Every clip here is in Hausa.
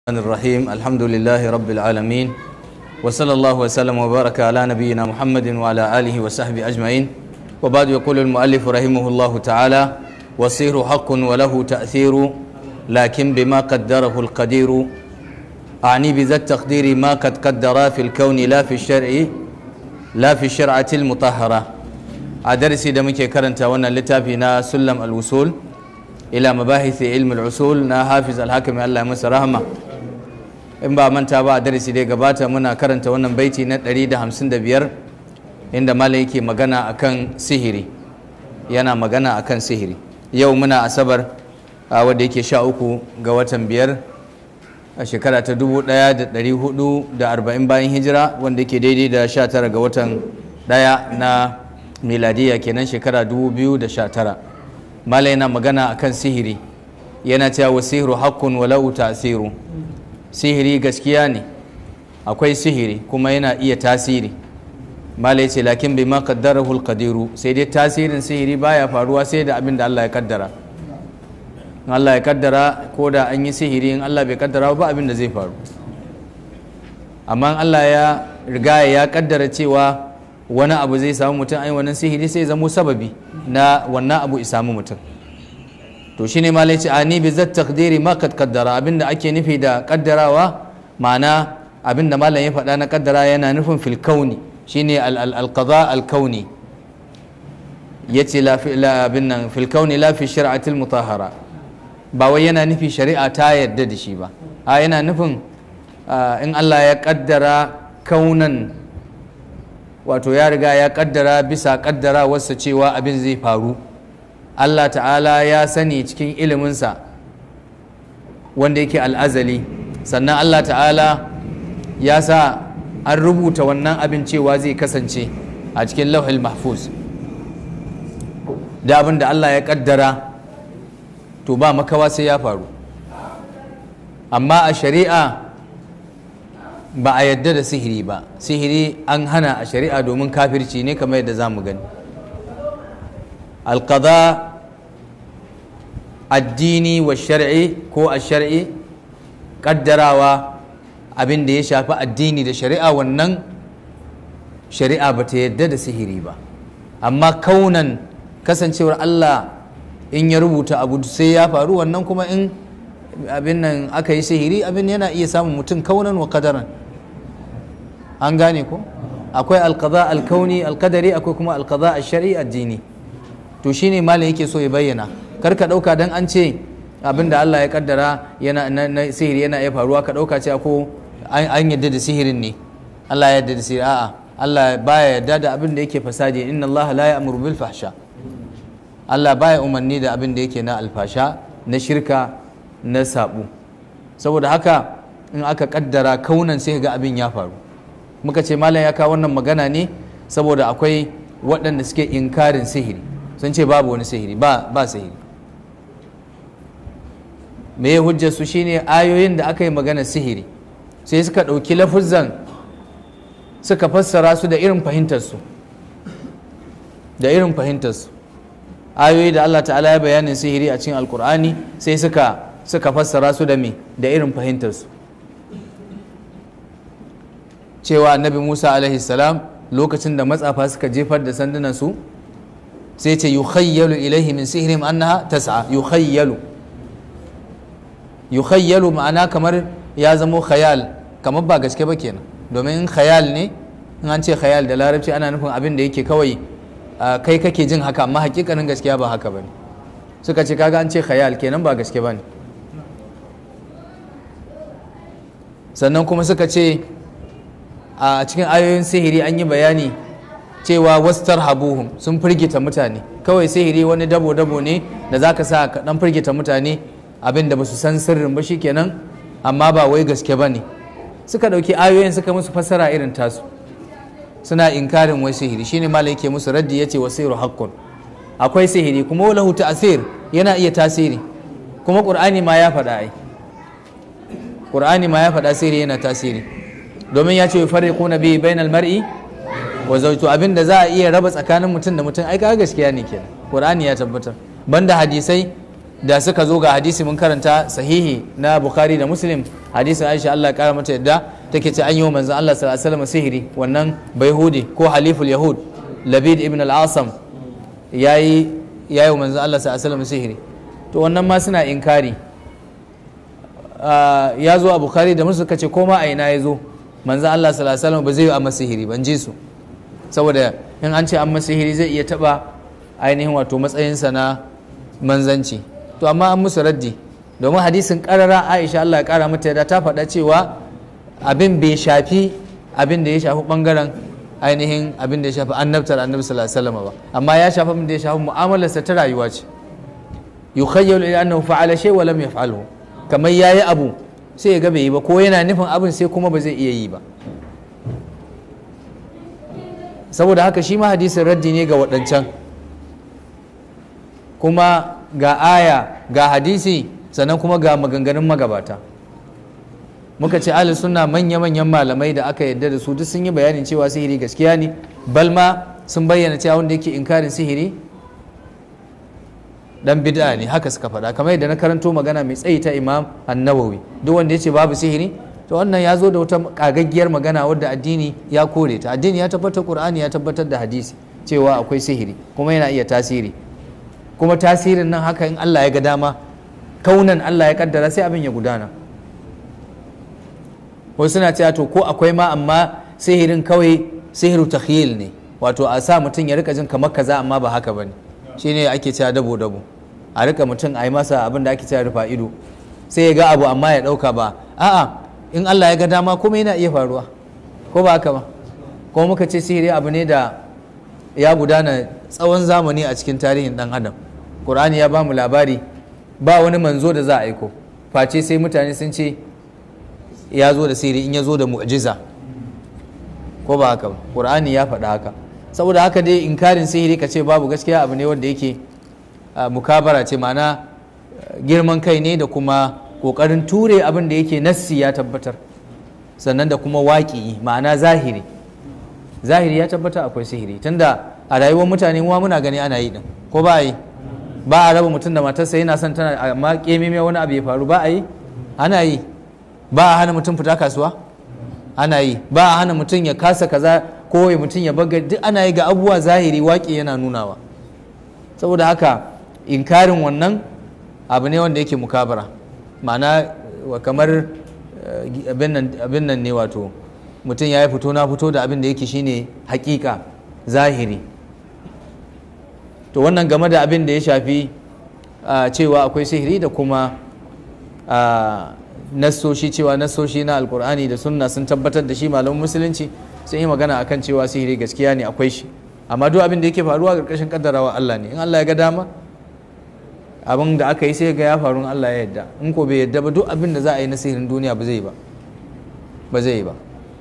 الرحمن الرحيم الحمد لله رب العالمين وصلى الله وسلم وبارك على نبينا محمد وعلى آله وصحبه أجمعين وبعد يقول المؤلف رحمه الله تعالى وصير حق وله تأثير لكن بما قدره القدير أعني بذا التقدير ما قد قدر في الكون لا في الشرع لا في الشرعة المطهرة أدرسي دمك كرنتا وانا لتافينا سلم الوصول إلى مباحث علم العصول نا حافظ الحاكم الله مسا رحمه in ba manta ba a darasi dai gabata muna karanta wannan baiti na 155 inda malam yake magana akan sihiri yana magana akan sihiri yau muna asabar a wadda yake sha uku ga watan biyar a shekara ta 1440 bayan hijira wanda yake daidai da 19 ga watan daya na miladiya kenan shekara 2019 malam yana magana akan sihiri yana cewa wasihiru haqqun walau ta'siru sihiri gaskiya ne akwai sihiri kuma yana iya tasiri malai ce lakin bai ma kaddarahu alqadiru sai dai tasirin sihiri baya faruwa sai da abin da Allah ya kaddara in Allah ya kaddara ko da an yi sihiri in Allah bai kaddara ba abin da zai faru amma Allah ya riga ya kaddara cewa wani abu zai samu mutum ai wannan sihiri sai zamo sababi na wannan abu ya samu mutum to shine ma lai ce ani bi zat taqdiri ma kad qaddara abinda ake nufi da kaddarawa ma'ana abinda malam ya faɗa na kaddara yana nufin fil kauni shine al al al qada al kauni yace la fi la abin nan fil kauni la fi shar'ati al mutahhara ba wai yana nufi shari'a ta yarda da shi ba a yana nufin in Allah ya kaddara kaunan wato ya riga ya kaddara bisa kaddara wasa cewa abin zai faru Allah ta'ala ya sani cikin iliminsa wanda yake al'azali sannan Allah ta'ala ya sa an rubuta wannan abin cewa zai kasance a cikin lauhil mahfuz da abin da Allah ya kaddara to ba makawa sai ya faru amma a shari'a ba a yadda da sihiri ba sihiri an hana a shari'a domin kafirci ne kamar yadda za mu gani alƙada addini wa shar'i ko a shar'i ƙaddarawa abin da ya shafi addini da shari'a wannan shari'a ba ta yadda da sihiri ba amma kaunan kasancewar Allah in ya rubuta abu sai ya faru wannan kuma in abin nan aka yi sihiri abin yana iya samun mutum kaunan wa kadaran an gane ko akwai alƙada alkauni alƙadari akwai kuma alƙada a shari'a addini to shine malam yake so ya bayyana kar ka dauka dan an ce abin da Allah ya kaddara yana na sihiri yana iya faruwa ka dauka ce ko an yadda da sihirin ne Allah ya yadda da sihiri a'a Allah baya yadda da abin da yake fasadi inna Allah la ya'muru bil fahsha Allah baya umarni da abin da yake na alfasha na shirka na sabu saboda haka in aka kaddara kaunan sai ga abin ya faru muka ce malam ya kawo wannan magana ne saboda akwai waɗanda suke inkarin sihiri sun ce babu wani sihiri ba ba sihiri me ya hujjar su shine ayoyin da aka yi magana sihiri sai suka ɗauki lafuzan suka fassara su da irin fahimtarsu da irin fahimtarsu ayoyi da Allah ta'ala ya bayanin sihiri a cikin alkur'ani sai suka suka fassara su da me da irin fahimtarsu cewa annabi musa alaihi salam lokacin da matsafa suka jefar da sandunan su sai ce yukhayyalu ilaihi min sihrihim annaha tas'a yukhayyalu yukhayyalu ma'ana kamar ya zamo khayal kamar ba gaske ba kenan domin in khayal ne in an ce khayal da larabci ana nufin abin da yake kawai kai kake jin haka amma hakikanin gaskiya ba haka bane suka ce kaga an ce khayal kenan ba gaske bane sannan kuma suka ce a cikin ayoyin sihiri an yi bayani cewa wastar habuhum sun firgita mutane kawai sihiri wani dabo-dabo ne da za ka sa ka dan firgita mutane abin da ba su san sirrin ba kenan amma ba wai gaske ba ne suka ɗauki ayoyin suka musu fassara irin tasu suna inkarin wai sihiri shine malai ke musu raddi yace wasiru haqqun akwai sihiri kuma lahu ta'sir yana iya tasiri kuma qur'ani ma ya faɗa ai qur'ani ma ya faɗa sihiri yana tasiri domin ya ce yufarriquna bi bainal mar'i wa zautu abin da za a iya raba tsakanin mutum da mutum ai kaga gaskiya ne kenan qur'ani ya tabbatar banda hadisai da suka zo ga hadisi mun karanta sahihi na bukhari da muslim hadisin aisha Allah ya kara mata yadda take ce an yi wa manzon Allah sallallahu alaihi wasallam sihiri wannan bayhudi ko haliful yahud labid ibn al-asam yayi yayi wa manzon Allah sallallahu alaihi wasallam sihiri to wannan ma suna inkari ya zo a bukhari da musu kace ko ma a ina ya zo manzon Allah sallallahu alaihi wasallam ba zai yi amma sihiri ban ji su saboda in an ce amma sihiri zai iya taba ainihin wato matsayinsa na manzanci to amma an musu raddi domin hadisin karara aisha Allah ya kara mata yadda ta faɗa cewa abin bai shafi abin da ya shafi bangaren ainihin abin da ya shafi annabtar annabi sallallahu alaihi wasallam ba amma ya shafi abin da ya shafi mu'amalarsa ta rayuwa ce yukhayyalu ila annahu fa'ala shay wa lam yaf'alhu kamar yayi abu sai ya ga bai yi ba ko yana nufin abin sai kuma ba zai iya yi ba saboda haka shi ma hadisin raddi ne ga waɗancan kuma ga aya ga hadisi sannan kuma ga maganganun magabata muka ce ahli sunna manya-manyan malamai da aka yadda da su duk sun yi bayanin cewa sihiri gaskiya ne balma sun bayyana cewa wanda yake inkarin sihiri dan bid'a ne haka suka faɗa kamar yadda na karanto magana mai tsayi ta imam annawawi duk wanda ya ce babu sihiri to wannan ya zo da wata kagaggiyar magana wadda addini ya kore ta addini ya tabbatar qur'ani ya tabbatar da hadisi cewa akwai sihiri kuma yana iya tasiri kuma tasirin nan haka in Allah ya ga dama kaunan Allah ya kaddara sai abin ya gudana wasu suna cewa to ko akwai ma amma sihirin kawai sihiru takhyil ne wato a sa mutum ya rika jin kamar kaza amma ba haka bane shine ake cewa dabo dabo a rika mutum a yi masa abin da ake cewa rufa ido sai ya ga abu amma ya dauka ba a'a in Allah ya ga dama kuma yana iya faruwa ko ba haka ba ko muka ce sihiri abu ne da ya gudana tsawon zamani a cikin tarihin dan adam Qur'ani ya ba mu labari ba wani manzo da za a aiko face sai mutane sun ce ya zo da sihiri in ya zo da mu'jiza ko ba haka ba Qur'ani ya faɗa haka saboda haka dai inkarin sihiri ka ce babu gaskiya abu ne wanda yake mukabara ce ma'ana girman kai ne da kuma kokarin ture abin da yake nassi ya tabbatar sannan da kuma waƙi ma'ana zahiri zahiri ya tabbata akwai sihiri tunda a rayuwar mutane ma muna gani ana yi din ko ba a yi ba a raba mutum da matarsa yana son tana amma kemime wani abu ya faru ba a yi ana yi ba a hana mutum fita kasuwa ana yi ba a hana mutum ya kasa kaza ko ya mutum ya baga duk ana yi ga abubuwa zahiri waƙi yana nunawa saboda haka inkarin wannan abu ne wanda yake mukabara ma'ana kamar abin nan ne wato mutum ya yi fito na fito da abin da yake shine hakika zahiri to wannan game da abin da ya shafi cewa akwai sihiri da kuma nassoshi cewa nassoshi na alkur'ani da sunna sun tabbatar da shi malamin musulunci sun yi magana akan cewa sihiri gaskiya ne akwai shi amma duk abin da yake faruwa ƙarƙashin kaddarawa Allah ne in Allah ya ga dama abin da aka yi sai ga ya faru in Allah ya yadda in ko bai yadda ba duk abin da za a yi na sihirin duniya ba zai ba ba zai ba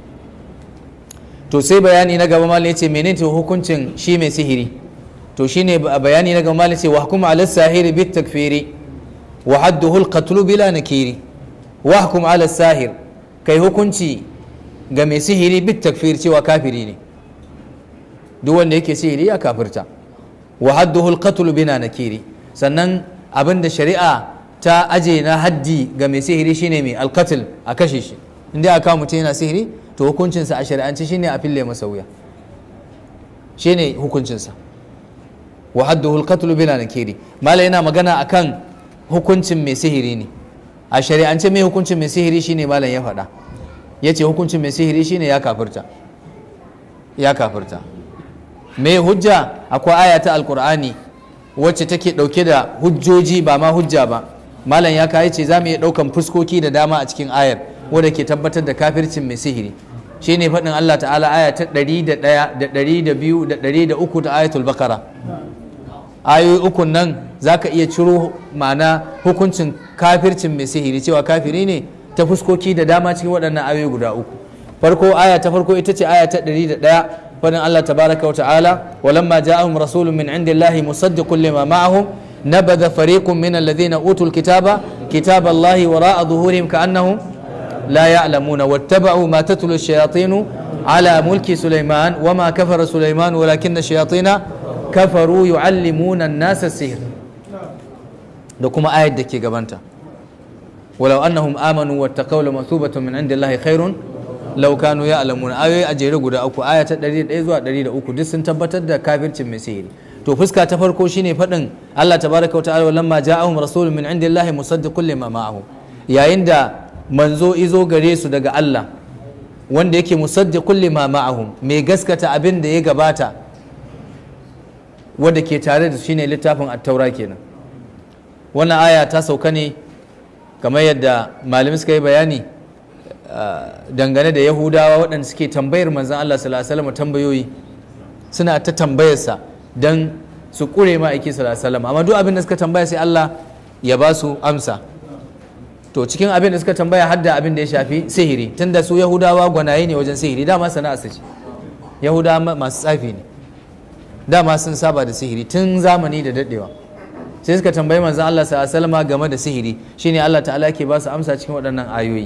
to sai bayani na gaba malai ce menene hukuncin shi mai sihiri to shine bayani na gaba malai ce wa hukuma ala sahiri bit takfiri wa hadduhu al qatl bila nakiri wa hukum ala sahir kai hukunci ga mai sihiri bit takfir cewa kafiri ne duk wanda yake sihiri ya kafirta wa hadduhu al qatl bila nakiri sannan abin da shari'a ta aje na haddi ga mai sihiri shine mai alkatil a kashe shi inda aka mutum yana sihiri to hukuncinsa a shari'anci shine a fille masa wuya shine hukuncinsa wa hadduhu alqatl bila nakiri mala yana magana akan hukuncin mai sihiri ne a shari'ance mai hukuncin mai sihiri shine malam ya faɗa yace hukuncin mai sihiri shine ya kafirta ya kafirta mai hujja akwai aya ta alqur'ani wacce take ɗauke da hujjoji ba ma hujja ba malam ya kayi ce za mu iya ɗaukan fuskoki da dama a cikin ayar wadda ke tabbatar da kafircin mai sihiri shine faɗin Allah ta'ala aya ta ɗari da ɗaya da ɗari da biyu da ɗari da uku ta ayatul bakara ayoyi ukun nan za ka iya ciro ma'ana hukuncin kafircin mai sihiri cewa kafiri ne ta fuskoki da dama cikin waɗannan ayoyi guda uku farko aya ta farko ita ce aya ta ɗari da ɗaya فإن الله تبارك وتعالى ولما جاءهم رسول من عند الله مصدق لما معهم نبذ فريق من الذين أوتوا الكتاب كتاب الله وراء ظهورهم كأنهم لا يعلمون واتبعوا ما تتلو الشياطين على ملك سليمان وما كفر سليمان ولكن الشياطين كفروا يعلمون الناس السحر da kuma ayat da ke gabanta walau annahum amanu wattaqaw la mathubatun min indillahi khairun law kanu ya'lamun ayoyi a jere guda uku aya ta 101 zuwa 103 duk sun tabbatar da kafircin mai sihiri to fuska ta farko shine fadin Allah tabaraka wa ta'ala lamma ja'ahum rasulun min indillahi musaddiqun lima ma'ahum yayin da manzo izo gare su daga Allah wanda yake musaddiqun lima ma'ahum mai gaskata abin da ya gabata wanda ke tare da shine littafin at-taura kenan wannan aya ta sauka ne kamar yadda malamai suka yi bayani dangane da yahudawa waɗanda suke tambayar manzan Allah sallallahu alaihi wasallam tambayoyi suna ta tambayarsa don su ƙure ma aiki sallallahu alaihi wasallam amma duk abin da suka tambaya sai Allah ya ba su amsa to cikin abin da suka tambaya hadda abin da ya shafi sihiri tunda su yahudawa gwanaye ne wajen sihiri dama sana'a su ce yahudawa masu tsafi ne dama sun saba da sihiri tun zamani da daɗewa sai suka tambayi manzon Allah sallallahu alaihi wasallam game da sihiri shine Allah ta'ala ke ba su amsa cikin waɗannan ayoyi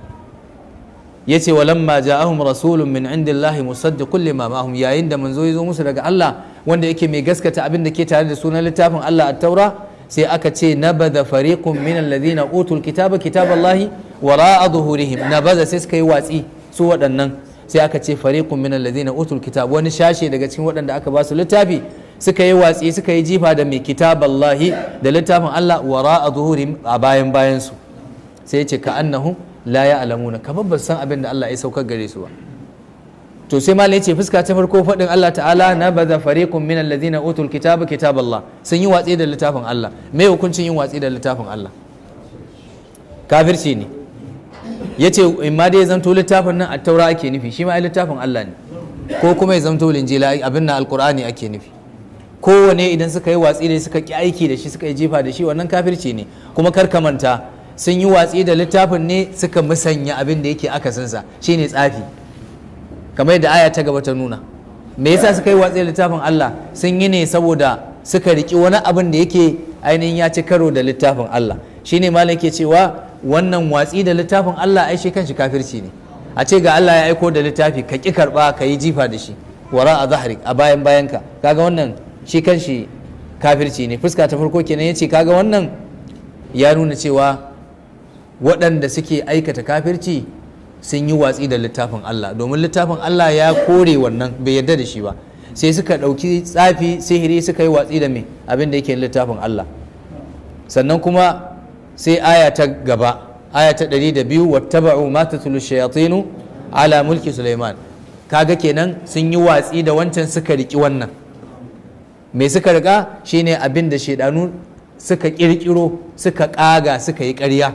yace walamma ja'ahum rasulun min indillahi musaddiqun lima ma'ahum yayin da manzo ya zo musu daga Allah wanda yake mai gaskata abin da ke tare da sunan littafin Allah at-taura sai aka ce nabada fariqun min alladhina utul kitaba kitaballahi wara'a zuhurihim nabada sai suka yi watsi su waɗannan sai aka ce fariqun min alladhina utul kitab wani shashe daga cikin waɗanda aka ba su littafi suka yi watsi suka yi jifa da mai kitaballahi da littafin Allah wara'a zuhurihim a bayan bayan su sai ya ce ka annahum la ya'lamuna kamar ba san abin da Allah ya saukar gare su ba to sai malai ce fuska ta farko faɗin Allah ta'ala na baza fariqun min alladhina utul kitaba kitaballah sun yi watsi da littafin Allah me hukuncin yin watsi da littafin Allah kafirci ne yace in ma dai zanto littafin nan at-taura ake nufi shi ma ai littafin Allah ne ko kuma ya zanto linjila abin nan alqur'ani ake nufi kowane idan suka yi watsi da suka ki aiki da shi suka yi jifa da shi wannan kafirci ne kuma kar ka manta sun yi watsi da littafin ne suka musanya abin da yake akasinsa shine tsafi kamar yadda aya ta gaba ta nuna me yasa suka yi watsi da littafin Allah sun yi ne saboda suka riki wani abin da yake ainihin ya ci karo da littafin Allah shine malam ke cewa wannan watsi da littafin Allah ai shi kanshi kafirci ne a ce ga Allah ya aiko da littafi ka ki karba ka yi jifa da shi wara a zahari a bayan bayanka kaga wannan shi kanshi kafirci ne fuska ta farko kenan yace kaga wannan ya nuna cewa waɗanda suke aikata kafirci sun yi watsi da littafin Allah domin littafin Allah ya kore wannan bai yarda da shi ba sai suka ɗauki tsafi sihiri suka yi watsi da me abin da yake littafin Allah sannan kuma sai aya ta gaba aya ta ɗari da biyu wattaba'u ma tatlu shayatinu ala mulki Sulaiman kaga kenan sun yi watsi da wancan suka riki wannan me suka rika shine abin da shaidanu suka kirkiro suka kaga suka yi ƙarya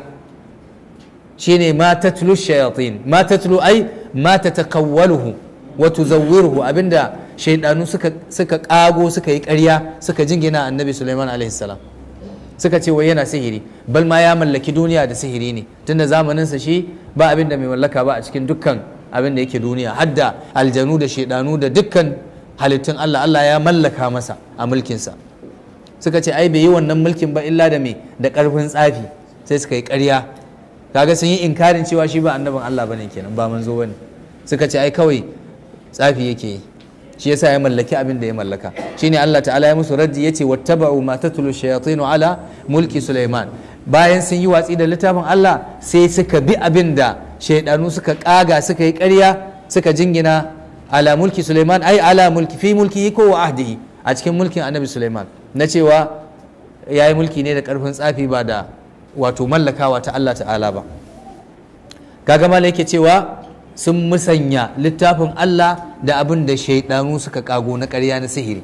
shine ma tatlu shayatin ma tatlu ai ma tatakawwaluhu wa tuzawwiruhu abinda shaydanu suka suka kago suka yi ƙarya suka jingina annabi Sulaiman alaihi salam suka ce wai yana sihiri bal ma ya mallaki duniya da sihiri ne tunda zamanin sa shi ba abin da mai mallaka ba a cikin dukkan abin da yake duniya hadda aljanu da shaydanu da dukkan halittun Allah Allah ya mallaka masa a mulkin sa suka ce ai bai yi wannan mulkin ba illa da me da karfin tsafi sai suka yi ƙarya kaga sun yi inkarin cewa shi ba annabin Allah bane kenan ba manzo bane suka ce ai kawai tsafi yake yi shi yasa ya mallaki abin da ya mallaka shine Allah ta'ala ya musu raddi yace wattaba'u ma tatlu shayatinu ala mulki Sulaiman bayan sun yi watsi da littafin Allah sai suka bi abin da shaydanu suka kaga suka yi ƙarya suka jingina ala mulki Sulaiman ai ala mulki fi mulki ko wa ahdihi a cikin mulkin annabi Sulaiman na cewa yayi mulki ne da karfin tsafi ba da wato mallakawa ta Allah ta'ala ba kaga mala yake cewa sun musanya littafin Allah da abin da shaidanu suka kago na ƙarya na sihiri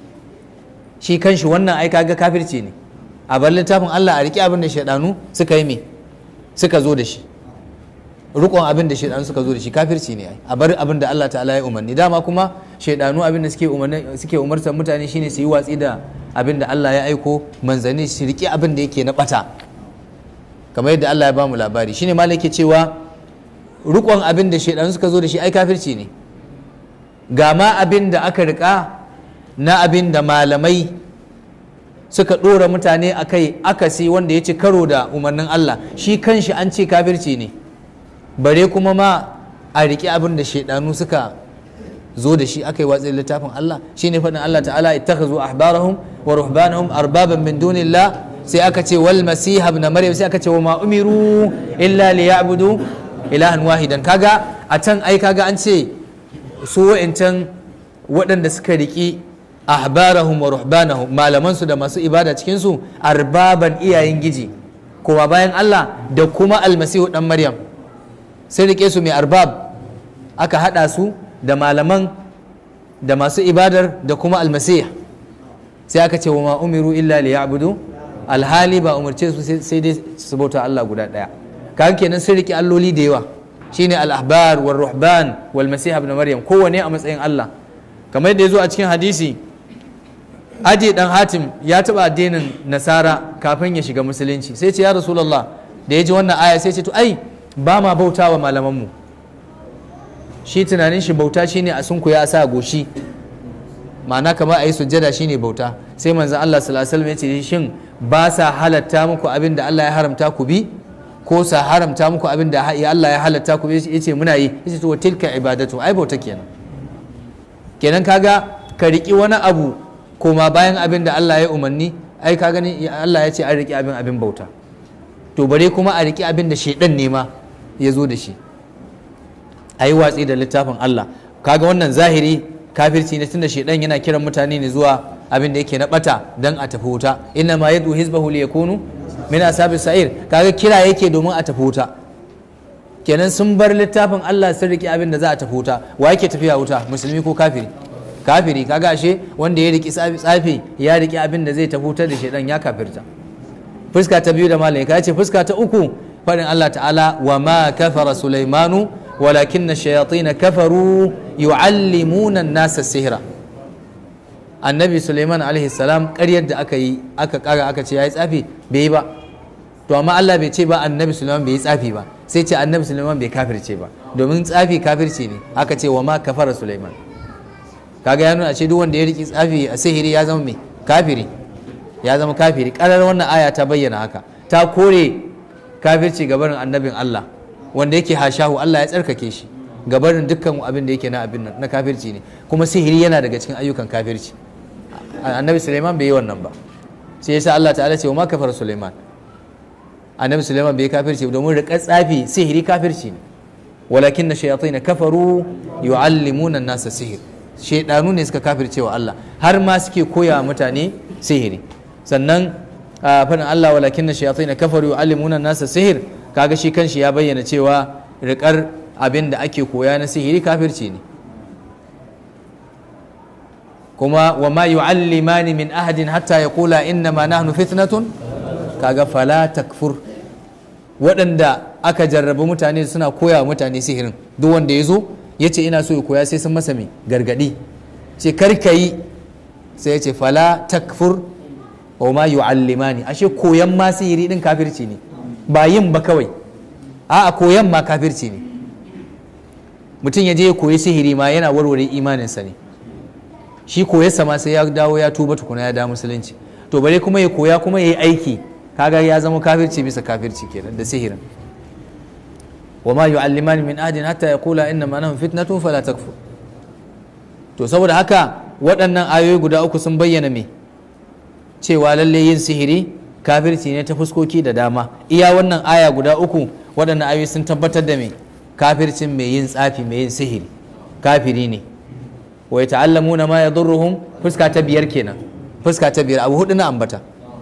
shi kanshi wannan ai kaga kafirci ne a bar littafin Allah a riƙe abin da shaidanu suka yi me suka zo da shi rukon abin da shaidanu suka zo da shi kafirci ne ai a bar abin da Allah ta'ala ya umarni dama kuma shaidanu abin da suke umarni suke umartar mutane shine su yi watsi da abin da Allah ya aiko manzanni su riƙe abin da yake na bata kamar yadda Allah ya ba mu labari shine malai ke cewa rukon abin da shaidanu suka zo da shi ai kafirci ne ga ma abin da aka rika na abin da malamai suka ɗora mutane a kai akasi wanda ya ci karo da umarnin Allah shi kanshi an ce kafirci ne bare kuma ma a riƙe abin da shaidanu suka zo da shi aka yi watsi littafin Allah shine faɗin Allah ta'ala ittakhadhu ahbarahum wa ruhbanahum arbaban min dunillah sai aka ce wal masiha ibn maryam sai aka ce wa ma umiru illa liya'budu ilahan wahidan kaga a can ai kaga an ce su wa'ancan waɗanda suka riki ahbarahum wa ruhbanahum malaman su da masu ibada cikin su arbaban iyayen giji kowa bayan Allah da kuma almasihu dan maryam sai rike su mai arbab aka hada su da malaman da masu ibadar da kuma almasih sai aka ce wa ma umiru illa liya'budu alhali ba umarce su sai dai su bauta Allah guda daya kaga kenan sun rike alloli da yawa shine al-ahbar wal ruhban wal masih ibn maryam kowane a matsayin Allah kamar yadda yazo a cikin hadisi Adi dan Hatim ya taba addinin Nasara kafin ya shiga musulunci sai ce ya Rasulullah da ya ji wannan aya sai ce to ai ba ma bautawa malaman mu shi tunanin shi bauta shine a sunku ya sa goshi ma'ana kamar a yi sujjada shine bauta sai manzon Allah sallallahu alaihi wasallam ya ce shin ba sa halatta muku abin da Allah ya haramta ku bi ko sa haramta muku abin da Allah ya halatta ku bi yace muna yi yace to tilka ibadatu ai bauta kenan kenan kaga ka riki wani abu koma bayan abin da Allah ya umarni ai ka gani Allah ya ce an riki abin abin bauta to bare kuma a riki abin da shedan ne ma ya zo da shi a yi watsi da littafin Allah kaga wannan zahiri kafirci ne tunda shedan yana kiran mutane ne zuwa abin da yake na bata dan a tafi wuta inna ma yadu hizbahu liyakunu min ashabis sa'ir kaga kira yake domin a tafi wuta kenan sun bar littafin Allah sun riki abin da za a tafi wuta wa yake tafiya wuta musulmi ko kafiri kafiri kaga ashe wanda ya riki tsafi ya riki abin da zai tafi wuta da shedan ya kafirta fuska ta biyu da malaika ya ce fuska ta uku faɗin Allah ta'ala wa ma kafara sulaimanu walakin shayatin kafaru yu'allimuna an-nasa sihra annabi suleiman alaihi salam ƙaryar da aka yi aka ƙara aka ce ya yi tsafi bai yi ba to amma Allah bai ce ba annabi suleiman bai yi tsafi ba sai ce annabi suleiman bai kafirce ba domin tsafi kafirci ne aka ce wa ma kafara suleiman kaga ya nuna ce duk wanda ya riki tsafi a sihiri ya zama mai kafiri ya zama kafiri karar wannan aya ta bayyana haka ta kore kafirci gabarin annabin Allah wanda yake hashahu Allah ya tsarkake shi gabarin dukkan abin da yake na abin nan na kafirci ne kuma sihiri yana daga cikin ayyukan kafirci annabi Suleiman bai yi wannan ba sai yasa Allah ta'ala ce wa ma kafar Suleiman annabi Suleiman bai kafirci domin riƙar tsafi sihiri kafirci ne walakin na shayatin kafaru yu'allimuna nasa sihir shaidanu ne suka kafirce wa Allah har ma suke koya mutane sihiri sannan fadin Allah walakin na shayatin kafaru yu'allimuna nasa sihir kaga shi kanshi ya bayyana cewa riƙar abin da ake koya na sihiri kafirci ne kuma wa ma yu'allimani min ahadin hatta yaqula inna ma nahnu fitnatun kaga fala takfur waɗanda aka jarrabi mutane suna koya wa mutane sihirin duk wanda ya zo ya ce ina so ya koya sai sun masa mai gargadi ce karka yi sai ya ce fala takfur wa ma yu'allimani ashe koyan ma sihiri din kafirci ne ba yin ba kawai a'a koyan ma kafirci ne mutum ya je ya koyi sihiri ma yana warware imaninsa ne shi koyarsa ma sai ya dawo ya tuba tukuna ya da musulunci to bare kuma ya koya kuma ya yi aiki kaga ya zama kafirci bisa kafirci kenan da sihirin wa ma yu'allimani min ahadin hatta yaqula inna ma nahum fitnatun fala takfur to saboda haka waɗannan ayoyi guda uku sun bayyana me cewa lalle yin sihiri kafirci ne ta fuskoki da dama iya wannan aya guda uku waɗannan ayoyi sun tabbatar da me kafircin mai yin tsafi mai yin sihiri kafiri ne wa yata'allamuna ma yadurruhum fuska ta biyar kenan fuska ta biyar abu hudu na ambata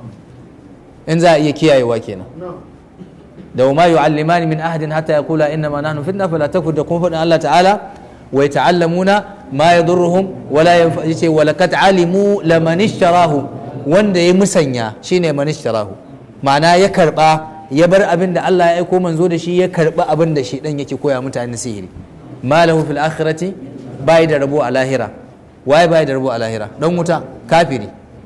in za a iya kiyayewa kenan da ma yu'allimani min ahadin hatta yaqula inna ma nahnu fitna fala takfur da kuma faɗin Allah ta'ala wa yata'allamuna ma yadurruhum wala yace wa laqad alimu laman ishtarahu wanda ya musanya shine man ishtarahu ma'ana ya karba ya bar abin da Allah ya aiko manzo da shi ya karba abin da shi dan yake koya mutane sihiri malahu fil akhirati bai da rabo a lahira waye bai da rabo a lahira dan wuta kafiri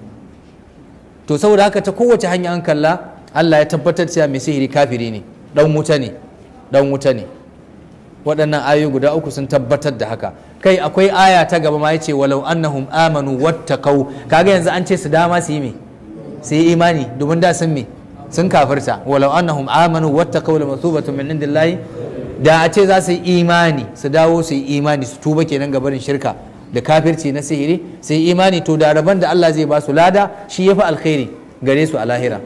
to saboda haka ta kowace hanya an kalla Allah ya tabbatar cewa mai sihiri kafiri ne dan wuta ne dan wuta ne waɗannan ayoyi guda uku sun tabbatar da haka kai akwai aya ta gaba ma yace walau annahum amanu wattaqau kaga yanzu an ce su dama su yi me su yi imani domin da sun me sun kafirta walau annahum amanu wattaqau lamathubatun min indillahi da a ce za su yi imani su dawo su yi imani su tuba kenan ga barin shirka da kafirci na sihiri su yi imani to da rabon da Allah zai ba su lada shi yafi alkhairi gare su a lahira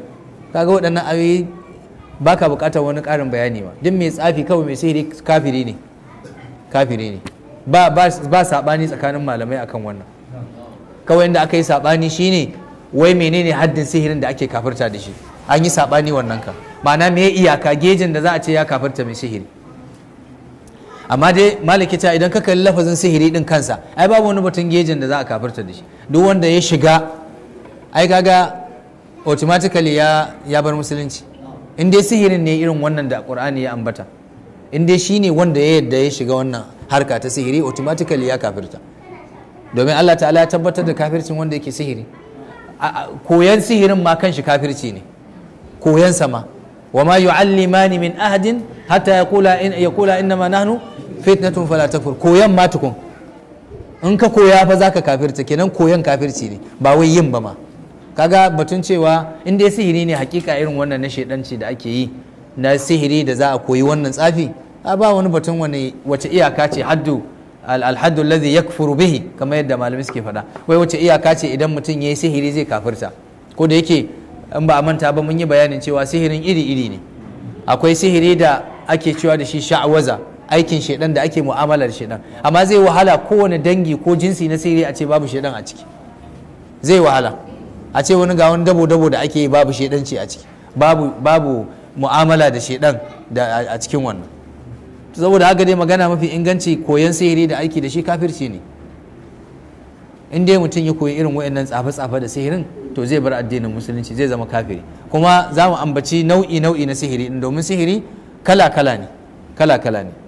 kaga waɗannan ayoyi baka buƙatar wani ƙarin bayani ba duk mai tsafi kawai mai sihiri kafiri ne kafiri ne ba ba ba sabani tsakanin malamai akan wannan kawai inda aka yi sabani shine wai menene haddin sihirin da ake kafirta da shi an yi sabani wannan ka ma'ana me iyaka gejin da za a ce ya kafirta mai sihiri amma dai malaki ta idan ka kalli lafazin sihiri din kansa ai babu wani batun gejin da za a kafirta da shi duk wanda ya shiga ai kaga automatically ya ya bar musulunci in dai sihirin ne irin wannan da qur'ani ya ambata in dai shine wanda ya yadda ya shiga wannan harka ta sihiri automatically ya kafirta domin Allah ta'ala ya tabbatar da kafircin wanda yake sihiri koyan sihirin ma kanshi kafirci ne koyan sama wa ma yu'allimani min ahadin hatta yaqula in yaqula innama nahnu fitnatun fala takfur koyan ma tukun in ka koya fa zaka kafirta kenan koyan kafirci ne ba wai yin ba ma kaga batun cewa in dai sihiri ne hakika irin wannan na shedanci da ake yi na sihiri da za a koyi wannan tsafi a ba wani batun wani wace iyaka ce haddu alhaddu alladhi yakfuru bihi kamar yadda malamai suke faɗa wai wace iyaka ce idan mutum yayi sihiri zai kafirta ko da yake in ba a manta ba mun yi bayanin cewa sihirin iri iri ne akwai sihiri da ake cewa da shi sha'awaza aikin shedan da ake mu'amalar shedan amma zai wahala kowane dangi ko jinsi na sihiri a ce babu shedan a ciki zai wahala a ce wani ga wani dabo dabo da ake yi babu shedanci a ciki babu babu mu'amala da shedan da a cikin wannan saboda haka dai magana mafi inganci koyon sihiri da aiki da shi kafirci ne in dai mutum ya koyi irin waɗannan tsafe-tsafe da sihirin to zai bar addinin musulunci zai zama kafiri kuma za mu ambaci nau'i nau'i na sihiri domin sihiri kala-kala ne kala-kala ne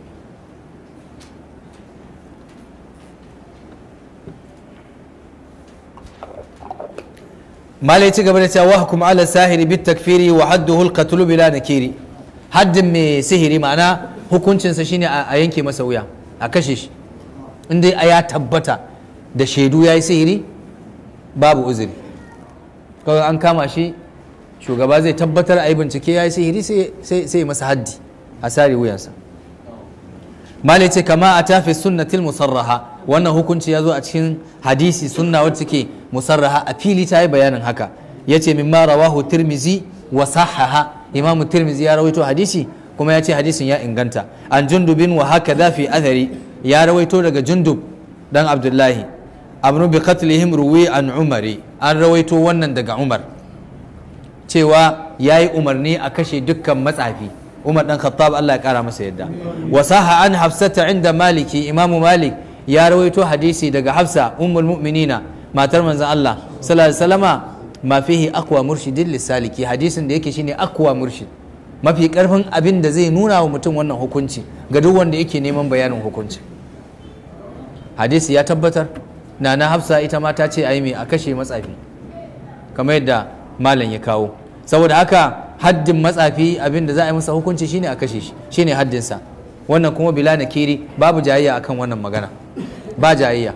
malai ci gaba da cewa wahkum ala sahiri bit takfiri wa hadduhu al-qatl bila nakiri haddin mai sihiri ma'ana hukuncinsa shine a yanke masa wuya a kashe shi in dai ya tabbata da shaidu ya yi sihiri babu uzuri kawai an kama shi shugaba zai tabbatar a yi bincike ya yi sihiri sai masa haddi a sare wuyansa malai ce kama a tafi sunnatil musarraha wannan hukunci ya zo a cikin hadisi sunna wacce ke musarraha a fili ta yi bayanin haka ya ce mimma rawahu tirmizi wa sahaha imamu tirmizi ya rawaito hadisi kuma ya ce hadisin ya inganta an jundubin wa haka fi athari ya rawaito daga jundub dan abdullahi amru bi qatlihim ruwi an umari an rawaito wannan daga umar cewa ya yi umarni a kashe dukkan matsafi umar dan khattab Allah ya kara masa yadda wa saha an hafsata inda maliki imamu malik ya rawaito hadisi daga hafsa ummul mu'minina matar manzon Allah sallallahu alaihi wasallama ma fihi aqwa murshidin lisaliki hadisin da yake shine aqwa murshid mafi karfin abin da zai nuna wa mutum wannan hukunci ga duk wanda yake neman bayanin hukunci hadisi ya tabbatar na na hafsa ita ma ta ce a yi mai a kashe matsafi kamar yadda malam ya kawo saboda haka haddin matsafi abin da za a yi masa hukunci shine a kashe shi shine haddinsa wannan kuma bila na kiri babu jayayya akan wannan magana ba jayayya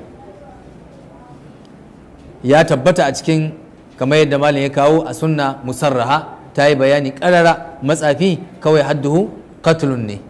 ya tabbata a cikin kamar yadda malam ya kawo a sunna musarraha ta yi bayani karara matsafi kawai hadduhu katlun ne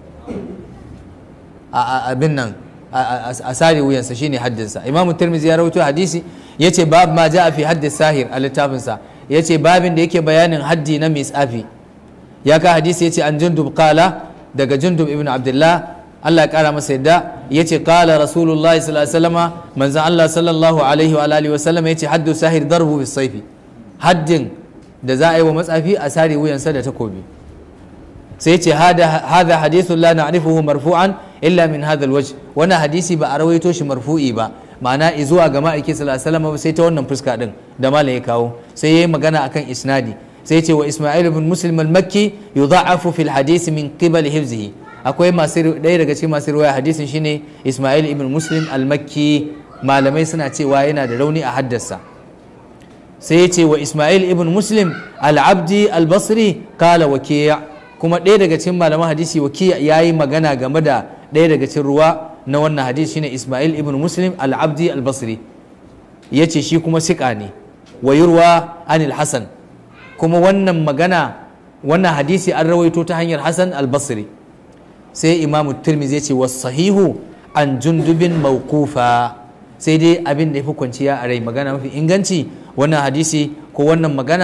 a abin nan a sare wuyansa shine haddinsa imam tirmizi ya rawaito hadisi yace bab ma ja'a fi haddi sahir a littafinsa yace babin da yake bayanin haddi na misafi ya ka hadisi yace an jundub qala daga jundub ibn abdullah Allah ya kara masa yadda yace qala rasulullahi sallallahu alaihi wasallama manzo Allah sallallahu alaihi wa alihi wasallam yace haddu sahir darbu bis sayfi haddin da za a yi wa matsafi a sare wuyansa da takobi sai ce hada hadithun la na'rifuhu marfu'an illa min hadha alwajh wannan hadisi ba a rawaito shi marfu'i ba ma'ana zuwa ga ma'aiki sallallahu alaihi wasallam sai ta wannan fuska din da malam ya kawo sai yayi magana akan isnadi sai ce wa isma'il ibn muslim al-makki yudha'afu fil hadisi min qibal hifzihi akwai masu ɗaya daga cikin masu riwaya hadisin shine isma'il ibn muslim al-makki malamai suna cewa yana da rauni a haddasa sai ya ce wa isma'il ibn muslim al-abdi al-basri kala wakiya kuma ɗaya daga cikin malaman hadisi wakiya ya yi magana game da ɗaya daga cikin ruwa na wannan hadisi shine isma'il ibn muslim al-abdi al-basri ya ce shi kuma siƙa ne wa yurwa anil hasan kuma wannan magana wannan hadisi an rawaito ta hanyar hasan al-basri sai imamu tirmizi ya ce wasu sahihu an jundubin mawqufa sai dai abin da ya fi kwanciya a rai magana mafi inganci wannan hadisi ko wannan magana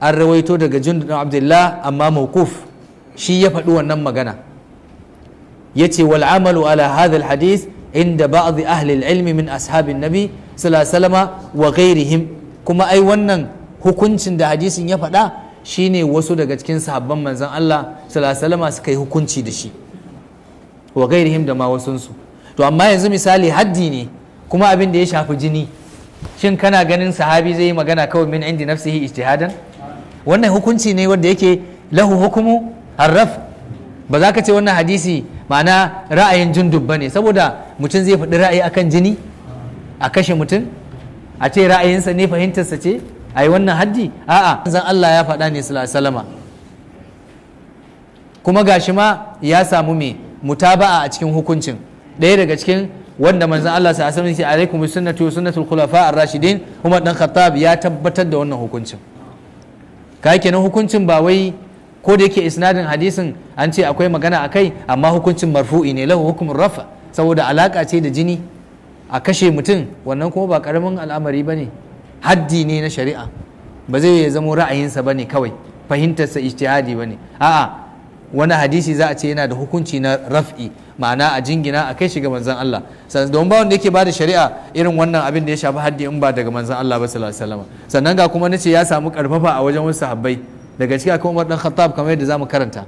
an rawaito daga jundub dan abdullah amma mawquf shi ya faɗi wannan magana yace wal amalu ala hadha al hadith inda ba'd ahli al ilmi min ashabin nabi sallallahu alaihi wasallama wa ghairihim kuma ai wannan hukuncin da hadisin ya faɗa shine wasu daga cikin sahabban manzon Allah sallallahu alaihi wasallama suka yi hukunci da shi wa ghairihim da ma wasunsu to amma yanzu misali haddi ne kuma abin da ya shafi jini shin kana ganin sahabi zai yi magana kawai min indi nafsihi ijtihadan wannan hukunci ne wanda yake lahu hukumu harraf ba za ka ce wannan hadisi ma'ana ra'ayin jundub ba ne saboda mutum zai faɗi ra'ayi akan jini a kashe mutum a ce ra'ayinsa ne fahimtarsa ce a yi wannan haddi a'a zan Allah ya faɗa ne salama kuma gashi ma ya samu me mutaba'a a cikin hukuncin ɗaya daga cikin wanda manzon Allah sa asali ce alaikum bi sunnati wa sunnatul khulafa ar-rashidin Umar dan Khattab ya tabbatar da wannan hukuncin kai kenan hukuncin ba wai ko da yake isnadin hadisin an ce akwai magana akai amma hukuncin marfu'i ne lahu hukumun rafa saboda alaka ce da jini a kashe mutum wannan kuma ba karamin al'amari bane haddi ne na shari'a ba zai ya zamo ra'ayinsa bane kawai fahimtarsa ijtihadi bane a'a wani hadisi za a ce yana da hukunci na raf'i ma'ana a jingina a kai shi ga manzon Allah don ba wanda yake bada shari'a irin wannan abin da ya shafi haddi in ba daga manzon Allah ba sallallahu alaihi wasallam sannan ga kuma nace ya samu karfafa a wajen wasu sahabbai daga ciki akwai Umar dan Khattab kamar yadda zamu karanta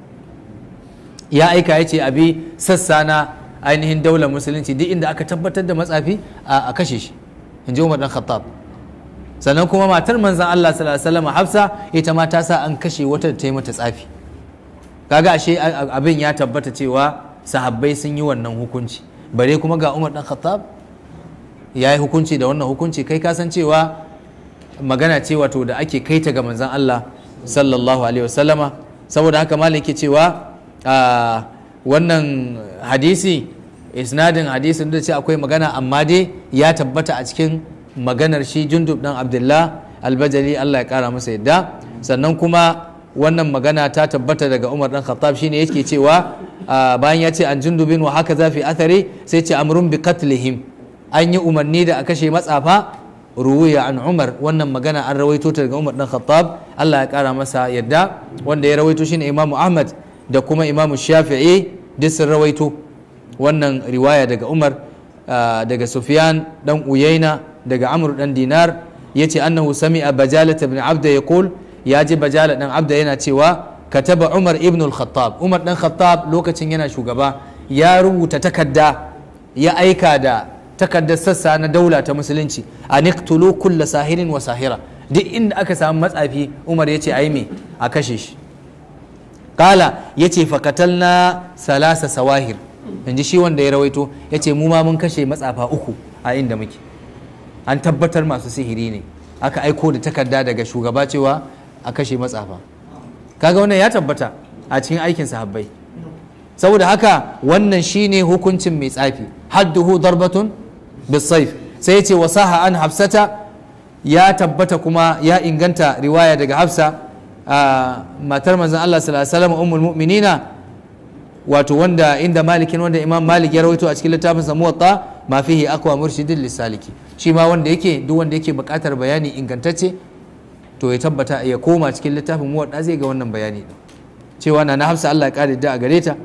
ya aika ya ce abi sassa na ainihin daular musulunci duk inda aka tabbatar da matsafi a kashe shi in ji Umar dan Khattab sannan kuma matar manzon Allah sallallahu alaihi wasallam Hafsa ita ma ta sa an kashe wata da ta yi mata tsafi kaga ashe abin ya tabbata cewa sahabbai sun yi wannan hukunci bare kuma ga umar dan khattab ya yi hukunci da wannan hukunci kai ka san cewa magana ce wato da ake kaita ga manzan Allah sallallahu alaihi wasallama saboda haka malam yake cewa wannan hadisi isnadin hadisin da ce akwai magana amma dai ya tabbata a cikin maganar shi jundub dan abdullah albajali Allah ya kara masa yadda sannan kuma wannan magana ta tabbata daga Umar dan Khattab shine yake cewa bayan ya ce an jundubin wa haka zafi athari sai ce amrun bi qatlihim an yi umarni da a kashe matsafa ruwiya an Umar wannan magana an rawaito ta daga Umar dan Khattab Allah ya kara masa yadda wanda ya rawaito shine Imam Ahmad da kuma Imam Shafi'i duk sun rawaito wannan riwaya daga Umar daga Sufyan dan Uyaina daga Amr dan Dinar yace annahu sami'a bajalat ibn Abda yaqul ya ji bajala dan abda yana cewa kataba umar ibn al-khattab umar dan khattab lokacin yana shugaba ya rubuta takarda ya aika da takardar sassa na daula ta musulunci a niqtulu kulla sahirin wa sahira duk inda aka samu matsafi umar ya ce ai me a kashe shi kala ya ce fakatalna salasa sawahir inji shi wanda ya rawaito ya ce mu ma mun kashe matsafa uku a inda muke an tabbatar masu sihiri ne aka aiko da takarda daga shugaba cewa a kashe matsafa kaga wannan ya tabbata a cikin aikin sahabbai saboda haka wannan shine hukuncin mai tsafi hadduhu darbatun bisayf sai yace wasaha an hafsata ya tabbata kuma ya inganta riwaya daga hafsa matar manzon Allah sallallahu alaihi wasallam ummul mu'minina wato wanda inda malikin wanda imam malik ya rawaito a cikin littafin sa muwatta ma fihi aqwa murshidin lisaliki shi ma wanda yake duk wanda yake buƙatar bayani ingantacce to ya tabbata ya koma cikin littafin muwadda zai ga wannan bayani cewa na na hafsa Allah ya kare da a gare ta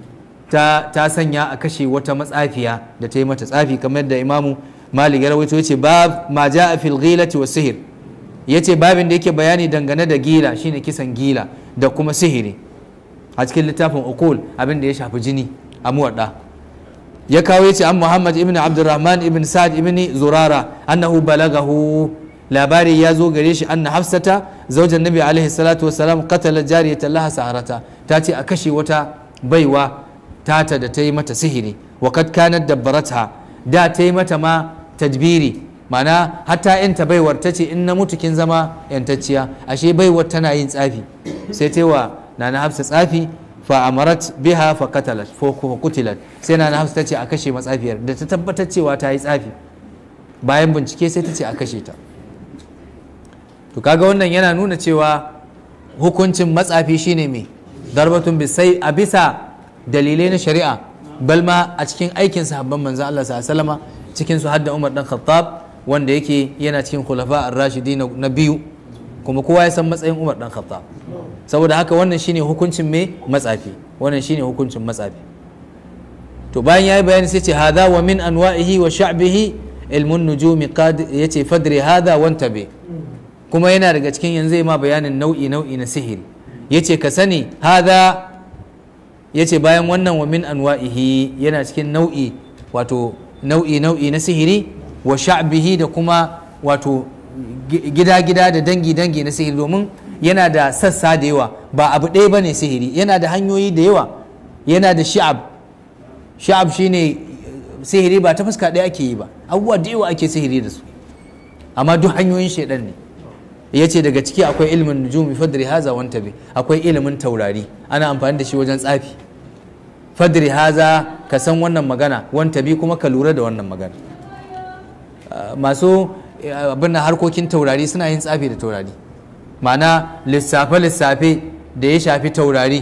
ta sanya a kashe wata matsafiya da ta yi mata tsafi kamar da imamu malik ya rawaito yace bab ma jaa fil ghilati was sihr yace babin da yake bayani dangane da gila shine kisan gila da kuma sihiri a cikin littafin ukul abin da ya shafi jini a muwadda ya kawo yace an muhammad ibn abdurrahman ibn sa'ad ibn zurara annahu balagahu labari ya zo gare shi anna hafsata zaujan nabi alaihi salatu wassalam qatala jariyatan laha saharata ta ce a kashe wata baiwa tata da ta yi mata sihiri wa kad kanat dabbarata da ta yi mata ma tadbiri mana hatta yanta baiwar ta ce in na mutu kin zama yantacciya ashe baiwar tana yin tsafi sai ta wa nana hafsa tsafi fa amarat biha fa qatalat fa qutilat sai nana hafsa ta ce a kashe matsafiyar da ta tabbatar cewa ta yi tsafi bayan bincike sai ta ce a kashe ta to kaga wannan yana nuna cewa hukuncin matsafi shine mai darbatun bisai a bisa dalilai na shari'a balma a cikin aikin sahabban manzo Allah sallallahu cikin su hadda Umar dan Khattab wanda yake yana cikin khulafa ar-rashidi na biyu kuma kowa ya san matsayin umar dan khattab saboda haka wannan shine hukuncin me matsafi wannan shine hukuncin matsafi to bayan yayi bayani sai ce hadha wa min anwa'ihi wa sha'bihi ilmun nujumi qad yace fadri hadha wantabi kuma yana daga cikin yanzu ma bayanin nau'i nau'i na sihiri yace ka sani hadha yace bayan wannan wa min anwa'ihi yana cikin nau'i wato nau'i nau'i na sihiri wa sha'bihi da kuma wato gida gida da dangi dangi na sihiri domin yana da sassa da yawa ba abu ɗaya bane sihiri yana da hanyoyi da yawa yana da sha'ab sha'ab shine sihiri ba ta fuska ɗaya ake yi ba abubuwa da yawa ake sihiri da su amma duk hanyoyin shaidan ne ya ce daga ciki akwai ilimin nujumi fadri haza wanta bi akwai ilimin taurari ana amfani da shi wajen tsafi fadri haza ka san wannan magana wanta bi kuma ka lura da wannan magana masu abin harkokin taurari suna yin tsafi da taurari ma'ana lissafe-lissafe da ya shafi taurari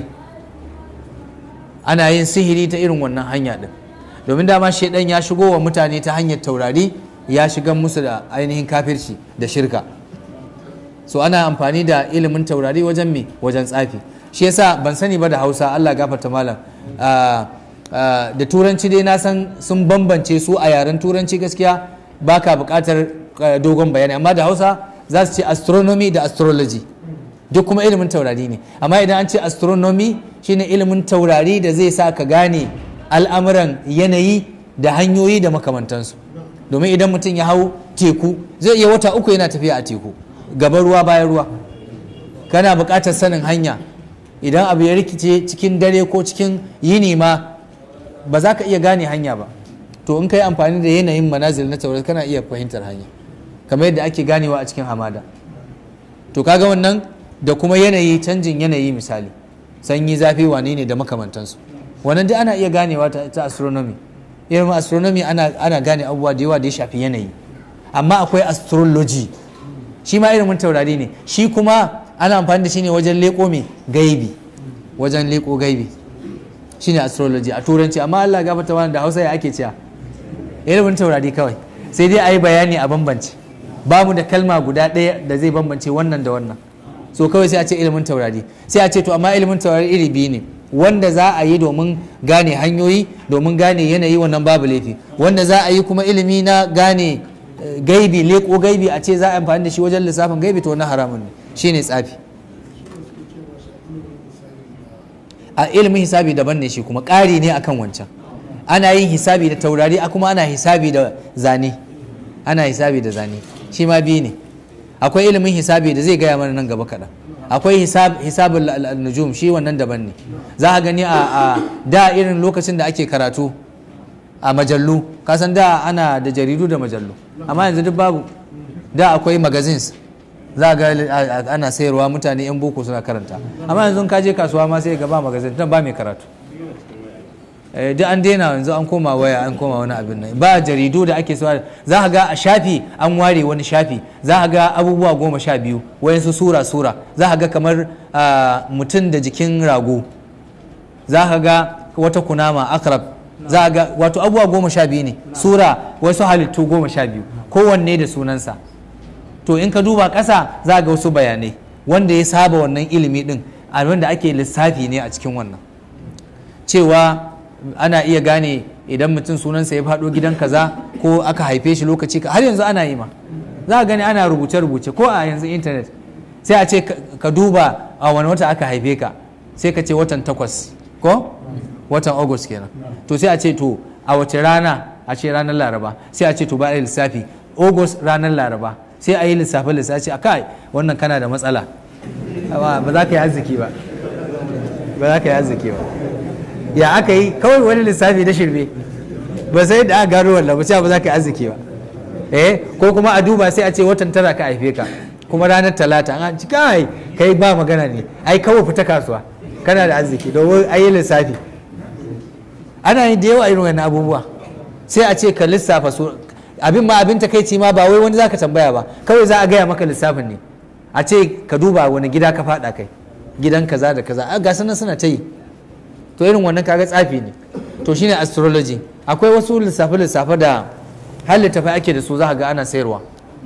ana yin sihiri ta irin wannan hanya din domin dama shaidan ya shigo wa mutane ta hanyar taurari ya shiga musu da ainihin kafirci da shirka so ana amfani da ilimin taurari wajen me wajen tsafi shi yasa ban sani ba da hausa allah gafarta malam da turanci dai na san sun bambance su a yaren turanci gaskiya baka buƙatar dogon bayani amma da hausa za su ce astronomy da astrology duk kuma ilimin taurari ne amma idan an ce astronomy shine ilimin taurari da zai sa ka gane al'amuran yanayi da hanyoyi da makamantansu domin idan mutum ya hau teku zai iya wata uku yana tafiya a teku gaban ruwa bayan ruwa kana buƙatar sanin hanya idan abu ya rikice cikin dare ko cikin yini ma ba za ka iya gane hanya ba to in ka yi amfani da yanayin manazil na taurari kana iya fahimtar hanya kamar yadda ake ganewa a cikin hamada to kaga wannan da kuma yanayi canjin yanayi misali sanyi zafi wane ne da makamantansu wannan duk ana iya ganewa ta, ta astronomy irin astronomy ana, ana gane abubuwa da yawa da ya shafi yanayi amma akwai astrology shi ma ilimin taurari ne shi kuma ana amfani da shi ne wajen leko mai gaibi wajen leko gaibi shine astrology a turanci amma Allah gafarta wani da Hausa ya ake cewa ilimin taurari kawai sai dai a yi bayani a bambance babu da kalma guda ɗaya da zai bambance wannan da wannan so kawai sai a ce ilimin taurari sai a ce to amma ilimin taurari iri biyu ne wanda za a yi domin gane hanyoyi domin gane yanayi wannan babu laifi wanda za a yi kuma ilimi na gane gaibi leko gaibi a ce za a amfani da shi wajen lissafin gaibi to wannan haramun ne shine tsafi a ilimin hisabi daban ne shi kuma ƙari ne akan wancan ana yin hisabi da taurari a kuma ana hisabi da zane ana hisabi da zane shi ma biyu ne akwai ilimin hisabi da zai gaya mana nan gaba kaɗan akwai hisabin nujum shi wannan daban ne za a gani a da irin lokacin da ake karatu a majallu kasan da ana da jaridu da majallu amma yanzu duk babu da akwai magazines za ga ana sayarwa mutane yan boko suna karanta amma yanzu ka je kasuwa ma sai ga ba magazin ba mai karatu duk an daina yanzu an koma waya an koma wani abin nan ba jaridu da ake sawa za ka ga a shafi an ware wani shafi za ka ga abubuwa goma sha biyu wayansu sura sura za ka ga kamar mutum da jikin rago za ka ga wata kunama akrab za ka ga wato abubuwa goma sha biyu ne sura wasu halittu goma sha biyu kowanne da sunansa to in ka duba ƙasa za ga wasu bayanai wanda ya saba wannan ilimi din abin da ake lissafi ne a cikin wannan cewa ana iya gane idan mutum sunansa ya faɗo gidan kaza ko aka haife shi lokaci har yanzu ana yi ma za a gani ana rubuce-rubuce ko a yanzu intanet sai a ce ka duba a wani wata aka haife ka sai ka ce watan takwas ko watan august kenan to sai a ce to a wace rana a ce ranar laraba sai a ce to ba a lissafi august ranar laraba sai a yi lissafe lissafi a kai wannan kana da matsala ba za ka yi arziki ba ba za ka yi arziki ba ya aka yi kawai wani lissafi na shirme ba sai da aka gano wannan ba ba za ka yi arziki ba eh ko kuma a duba sai a ce watan tara ka haife ka kuma ranar talata an ci kai kai ba magana ne ai kawai fita kasuwa kana da arziki domin a yi lissafi ana yin da yawa irin wannan abubuwa sai a ce ka lissafa su abin ma abin takaici ma ba wai wani zaka tambaya ba kawai za a gaya maka lissafin ne a ce ka duba wani gida ka fada kai gidan kaza da kaza a gasu nan suna ta yi to irin wannan kaga tsafi ne to shine astrology akwai wasu lissafe lissafe da har littafai ake da su za ga ana sayarwa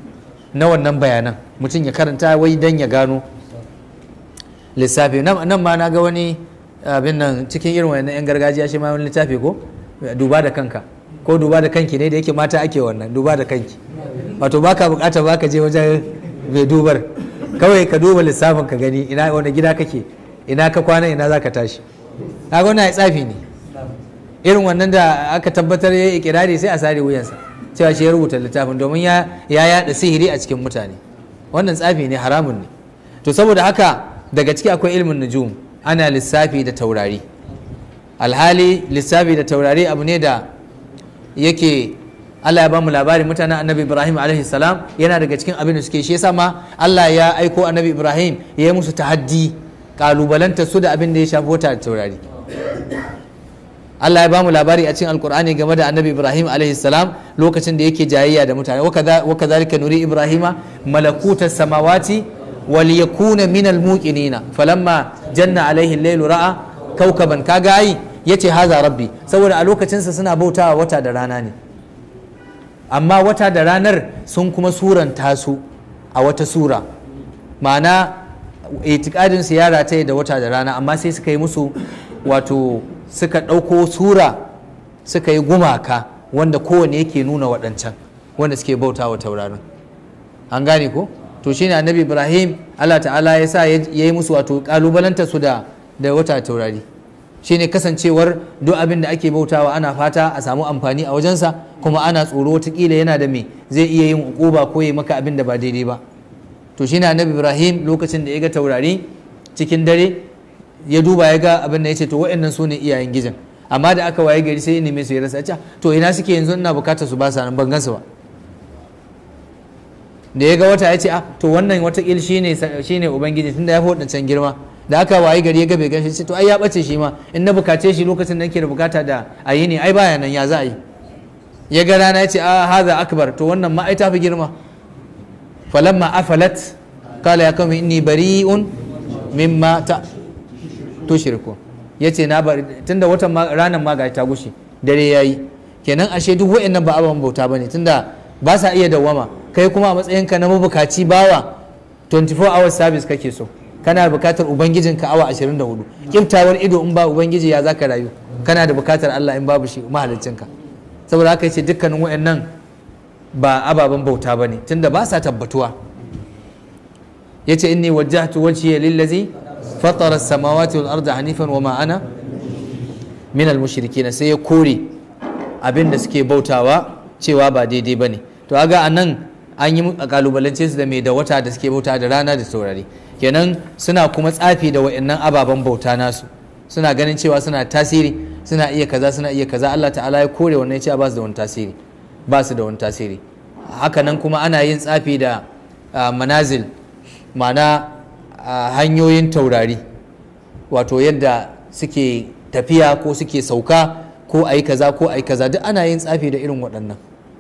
na wannan bayanan mutum ya karanta wai dan ya gano lissafi nan ma na ga wani abin nan cikin irin wannan yan gargajiya shi ma wani littafi ko duba da kanka ko duba da kanki ne da yake mata ake wannan duba da kanki wato baka bukata baka je wajen mai dubar kawai ka duba lissafin ka gani ina wani gida kake ina ka kwana ina za ka tashi kaga wannan tsafi ne irin wannan da aka tabbatar ya yi ikirari sai a sare wuyansa cewa shi ya rubuta littafin domin ya yada sihiri a cikin mutane wannan tsafi ne haramun ne to saboda haka daga ciki akwai ilmin nujum ana lissafi da taurari alhali lissafi da taurari abu ne da yake Allah ya bamu labari mutanen annabi Ibrahim alaihi salam yana daga cikin abin da suke shi yasa ma Allah ya aiko annabi Ibrahim ya yi musu tahaddi kalubalanta su da abin da ya shafi wata da taurari Allah ya bamu labari a cikin alkur'ani game da annabi Ibrahim alaihi salam lokacin da yake jayayya da mutane wa kadhalika nuri Ibrahima malakuta samawati wal yakuna min al muqinina falamma janna alaihi al-lailu ra'a kaukaban kaga ai yace haza rabbi saboda a lokacinsa suna bautawa wata da rana ne amma wata da ranar sun kuma suranta su a wata sura ma'ana itikadin su ya rataye da wata da rana amma sai suka yi musu wato suka ɗauko sura suka yi gumaka wanda kowane yake nuna waɗancan wanda suke bauta wa taurarin an gane ko to shine annabi ibrahim allah ta'ala ya sa ya yi musu wato kalubalanta su da da wata taurari shine kasancewar duk abin da ake bautawa ana fata a samu amfani a wajensa kuma ana tsoro watakila yana da me zai iya yin ukuba ko ya maka abin da ba daidai ba to shine annabi ibrahim lokacin da ya ga taurari cikin dare ya duba ya ga abin da ya ce to waɗannan su ne iyayen gijin amma da aka waye gari sai ya neme su ya rasa to ina suke yanzu ina bukatar su ba sa nan ban gansu ba da ya ga wata ya ce ah to wannan watakil shine shine ubangiji tunda ya fi waɗancan girma da aka waye gari ya ga bai ganshi to ai ya bace shi ma in na bukace shi lokacin da nake da bukata da a yi ne ai baya nan ya za a yi ya ga rana ya ce a haza akbar to wannan ma ai ta fi girma falamma afalat kala ya kama inni bari'un mimma ta tushriku ya ce na bari tunda watan ranar ma ga ta gushe dare yayi kenan ashe duk wa'annan ba ababen bauta bane tunda ba sa iya dawwama kai kuma a matsayinka na mabukaci bawa 24 hours service kake so kana bukatar ubangijinka awa 24 kiftawar ido in ba ubangiji ya zaka rayu kana da bukatar Allah in babu shi mahaliccinka saboda haka yace dukkanin wayannan ba ababen bauta bane tunda ba sa tabbatuwa yace inni wajjahtu wajhiya lillazi fatara as-samawati wal arda hanifan wama ana min al-mushrikin sai ya kore abin da suke bautawa cewa ba daidai bane to aga anan an yi kalubalance su da mai da wata da suke bauta da rana da saurari kenan suna kuma tsafi da wa'annan ababen bauta nasu suna ganin cewa suna tasiri suna iya kaza suna iya kaza Allah ta'ala ya kore wannan cewa ba su da wani tasiri ba su da wani tasiri hakanan kuma ana yin tsafi da manazil ma'ana hanyoyin taurari wato yadda suke tafiya ko suke sauka ko ayi kaza ko ayi kaza duk ana yin tsafi da irin waɗannan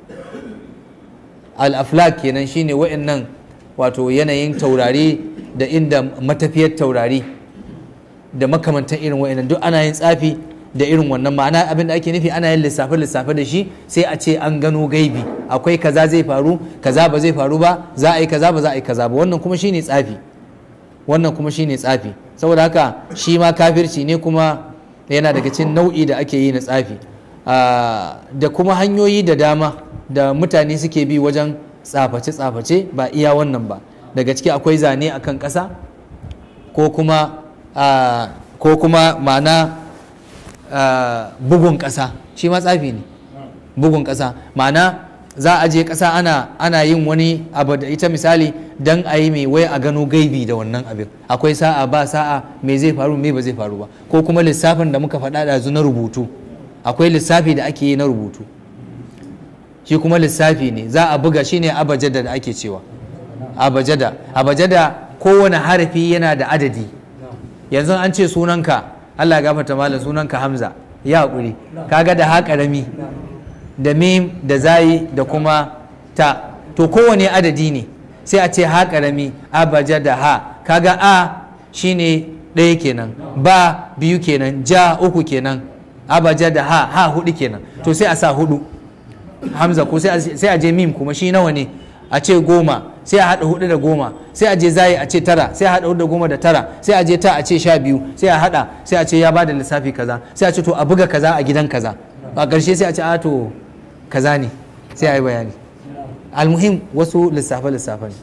al-aflak kenan shine wa'annan wato yanayin taurari da inda matafiyar taurari da makamantan irin wa'annan duk ana yin tsafi da irin wannan ma'ana abin da ake nufi ana yin lissafe lissafe da shi sai a ce an gano gaibi akwai kaza zai faru kaza ba zai faru ba za a yi kaza ba za a yi kaza ba wannan kuma shine tsafi wannan kuma shine tsafi saboda haka shi ma kafirci ne kuma yana daga cikin nau'i da ake yi na tsafi da kuma hanyoyi da dama da mutane suke bi wajen tsaface-tsaface ba iya wannan ba daga ciki akwai zane a kan ƙasa ko kuma ko kuma ma'ana bugun ƙasa shi ma tsafi ne bugun ƙasa ma'ana za a je ƙasa ana ana yin wani abu da ita misali dan a yi mai wai a gano gaibi da wannan abin akwai sa'a ba sa'a me zai faru me ba zai faru ba ko kuma lissafin da muka faɗa da na rubutu akwai lissafi da ake yi na rubutu shi kuma lissafi ne za a buga shi ne abajada da ake cewa abajada abajada kowane harafi yana da adadi yanzu an ce sunanka Allah ya gafarta malam sunanka Hamza ya haƙuri kaga da ha ƙarami da mim da zayi da kuma ta to kowane adadi ne sai a ce ha ƙarami abajada ha kaga a shine ɗaya kenan ba biyu kenan ja uku kenan abajada ha ha hudu kenan to sai a sa hudu hamza ko sai a je mim kuma shi nawa ne a ce goma sai a haɗa hudu da goma sai a je zayi a ce tara sai a haɗa hudu da goma da tara sai a je ta a ce sha biyu sai a haɗa sai a ce ya bada lissafi kaza sai a ce to a buga kaza a gidan kaza a ƙarshe sai a ce a to kaza ne sai a yi bayani almuhim wasu lissafe lissafe ne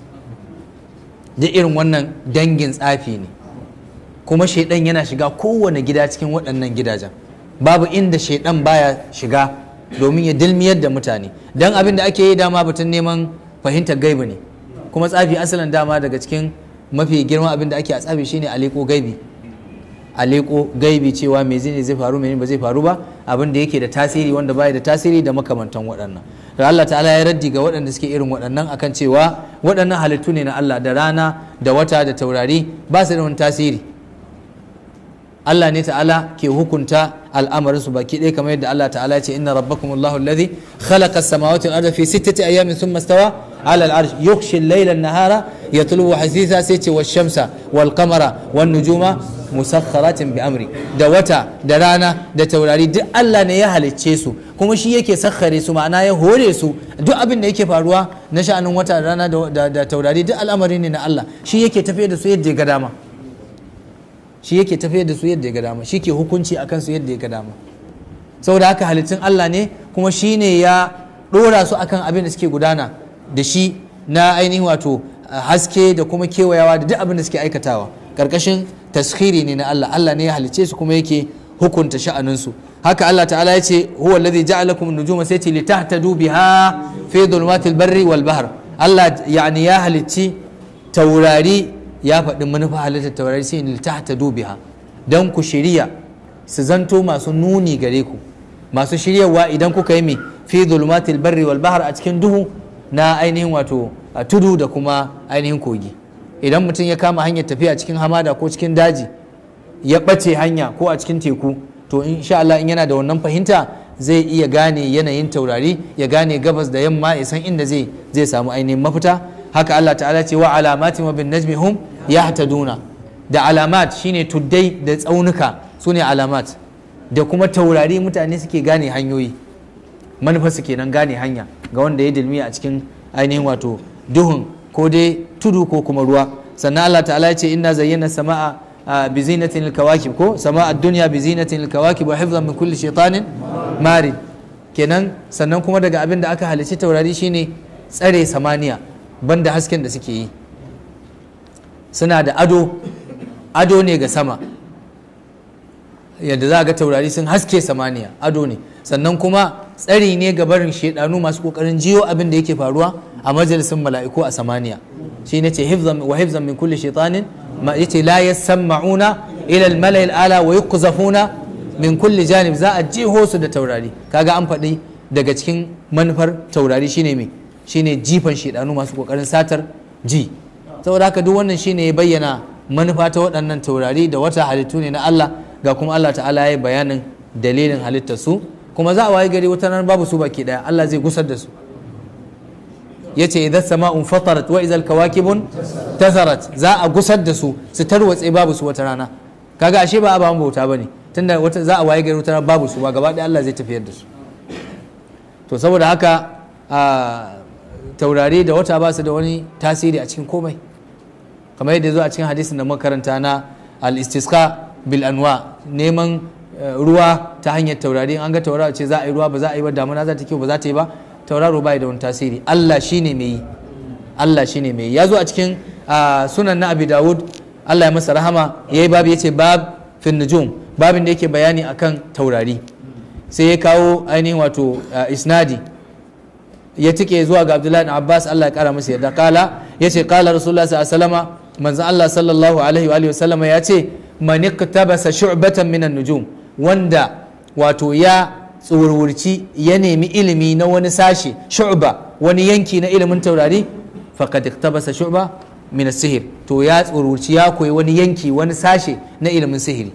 da irin wannan dangin tsafi ne kuma shaidan yana shiga kowane gida cikin waɗannan gidajen babu inda shaidan baya shiga domin ya dilmiyar da mutane don abin da ake yi dama batun neman fahimtar gaibi ne kuma tsafi asalin dama daga cikin mafi girman abin da ake a tsafi shine aleko gaibi aleko gaibi cewa me zai zai faru me ba zai faru ba abin da yake da tasiri wanda baya da tasiri da makamantan waɗannan da Allah ta'ala ya raddi ga waɗanda suke irin waɗannan akan cewa waɗannan halittu ne na Allah da rana da wata da taurari ba su da wani tasiri Allah ne ta'ala ke hukunta al'amarin su baki ɗaya kamar yadda Allah ta'ala ce inna rabbakum Allahu alladhi khalaqa as-samawati wal arda fi sittati ayamin thumma istawa 'ala al-'arsh yughshi al-layla an-nahara yatlubu hasitha sai ce wash-shamsa wal-qamara wan-nujuma musakhkharatin bi amri da wata da rana da taurari duk Allah ne ya halicce su kuma shi yake sakhare su ma'ana ya hore su duk abin da yake faruwa na sha'anin wata da rana da taurari duk al'amari ne na Allah shi yake tafiyar da su yadda ya ga dama shi yake tafiyar da su yadda ya ga dama shi ke hukunci akan su yadda ya ga dama saboda haka halittun Allah ne kuma shi ne ya ɗora su akan abin da suke gudana da shi na ainihin wato haske da kuma kewayawa da duk abin da suke aikatawa ƙarƙashin taskhiri ne na Allah Allah ne ya halicce su kuma yake hukunta sha'aninsu haka Allah ta'ala ya ce huwa alladhi ja'alakum nujuma sai ce litahtadu biha fi dhulumatil barri wal bahr Allah yani ya halicci taurari ya faɗi manufa halittar taurari sai in litahtadu biha dan ku shirya su zanto masu nuni gare ku masu shiryawa idan kuka yi mi fi dhulumatil barri wal bahr a cikin duhu na ainihin wato tudu da kuma ainihin kogi idan mutum ya kama hanyar tafiya cikin hamada ko cikin daji ya ɓace hanya ko a cikin teku to insha Allah in yana da wannan fahimta zai iya gane yanayin taurari ya gane gabas da yamma ya san inda zai zai samu ainihin mafita haka Allah ta'ala ce wa alamati wa bin najmi hum yahtaduna da alamat shine tuddai da tsaunuka sune alamat da kuma taurari mutane suke gane hanyoyi manufa su kenan gane hanya ga wanda ya dilmi a cikin ainihin wato duhun ko dai tudu ko kuma ruwa sannan Allah ta'ala ya ce inna zayyana sama'a bi zinatin alkawakib ko sama'a dunya bi zinatin alkawakib wa hifzan min kulli shaytanin marid kenan sannan kuma daga abin da aka halicci taurari shine tsare samaniya banda hasken da suke yi suna da ado ado ne ga sama yadda za ga taurari sun haske samaniya ado ne sannan kuma tsari ne ga barin shedanu masu kokarin jiyo abin da yake faruwa a majalisin mala'iku a samaniya shi ne ce wa hifzan min kulli shaitanin ma yace la yasma'una ila al-mala'il ala wa yuqzafuna min kulli janib za a jiho su da taurari kaga an faɗi daga cikin manufar taurari shine me shine jifan shedanu masu kokarin satar ji saboda haka duk wannan shine ya bayyana manufa ta waɗannan taurari da wata halittu ne na Allah ga kuma Allah ta'ala ya yi bayanin dalilin halittar su kuma za a waye gari wata nan babu su baki daya Allah zai gusar da su yace idan sama'un fatarat wa idal kawakibun tasarat za a gusar da su su tarwatse babu su wata rana kaga ashe ba ababen bauta bane tunda wata za a waye gari wata rana babu su ba gaba ɗaya Allah zai tafiyar da su to saboda haka a taurari da wata ba su da wani tasiri a cikin komai kamar yadda zo a cikin hadisin da makaranta na al-istisqa bil anwa neman ruwa ta hanyar taurari an ga tauraro ce za a yi ruwa ba za a yi ba damuna za ta kyau ba za ta yi ba tauraro bai da wani tasiri Allah shine mai yi Allah shine mai yi ya zo a cikin sunan na Abi Dawud Allah ya masa rahama yayi babu yace bab fin nujum babin da yake bayani akan taurari sai ya kawo ainihin wato isnadi ya tike zuwa ga Abdullahi ibn Abbas Allah ya kara masa yarda kala yace kala Rasulullah sallallahu alaihi wasallam manzo Allah sallallahu alaihi wa alihi wasallam ya ce man iktabasa shu'batan minan nujum wanda wato ya tsurwurci ya nemi ilimi na wani sashe shu'ba wani yanki na ilimin taurari faqad iktabasa shu'ba min sihir to ya tsurwurci ya koyi wani yanki wani sashe na ilimin sihiri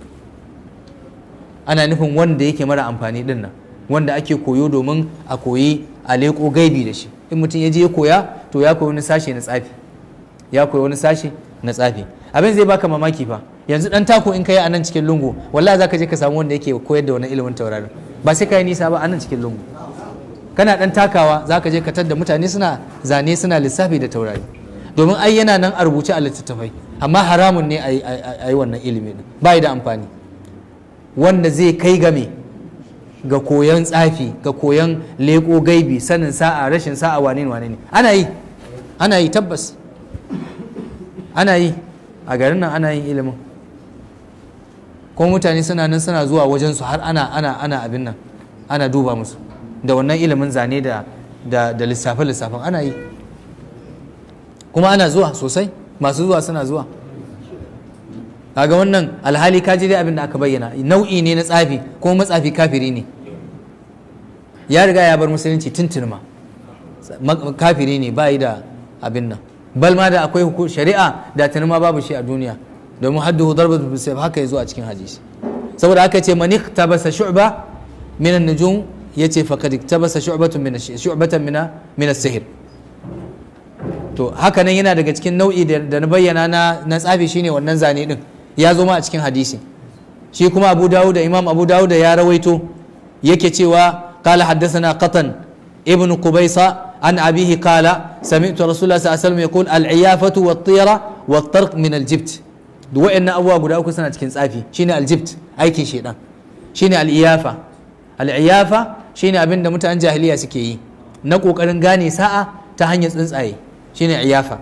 ana nufin wanda yake mara amfani din nan wanda ake koyo domin a koyi a leƙo gaibi da shi in mutum ya je ya koya to ya koyi wani sashe na tsafi ya koyi wani sashe na tsafi abin zai baka mamaki fa yanzu dan tako in kai a nan cikin lungu wallahi zaka je ka samu wanda yake koyar da wani ilimin taurarin ba sai kai nisa ba a nan cikin lungu kana dan takawa za ka je ka tadda mutane suna zane suna lissafi da taurari domin ai yana nan a rubuce a littattafai amma haramun ne a yi wannan ilimi din ba da amfani wanda zai kai game ga koyon tsafi ga koyon leko gaibi sanin sa'a rashin sa'a wane ne wane ne ana yi ana yi tabbas ana yi a garin nan ana yin ilimin kuma mutane suna nan suna zuwa wajensu har ana ana ana abin nan ana duba musu da wannan ilimin zane da da, da lissafe lissafen ana yi kuma ana zuwa sosai masu zuwa suna zuwa kaga wannan alhali ka ji dai abin da aka bayyana nau'i ne na tsafi kuma matsafi kafiri ne ya riga ya bar musulunci tuntunma kafiri ne ba yi da abin nan bal ma da akwai shari'a da tuni ma babu shi a duniya domin hadduhu darbatu bisayf haka yazo a cikin hadisi saboda haka ce man iktabasa shu'ba min an-nujum yace faqad iktabasa shu'batun min shu'batan min min as-sihr to haka nan yana daga cikin nau'i da na bayyana na na tsafi shine wannan zane din ya zo ma a cikin hadisi shi kuma Abu Dawud da Imam Abu Dawud ya rawaito yake cewa qala haddathana qatan ibn Qubaysa عن أبيه قال سمعت رسول الله صلى الله عليه وسلم يقول العيافة والطيرة والطرق من الجبت duk wa'annan abubuwa guda uku suna cikin tsafi shine aljibt aikin shedan shine al'iyafa al'iyafa shine abin da mutanen jahiliya suke yi na kokarin gane sa'a ta hanyar tsuntsaye shine iyafa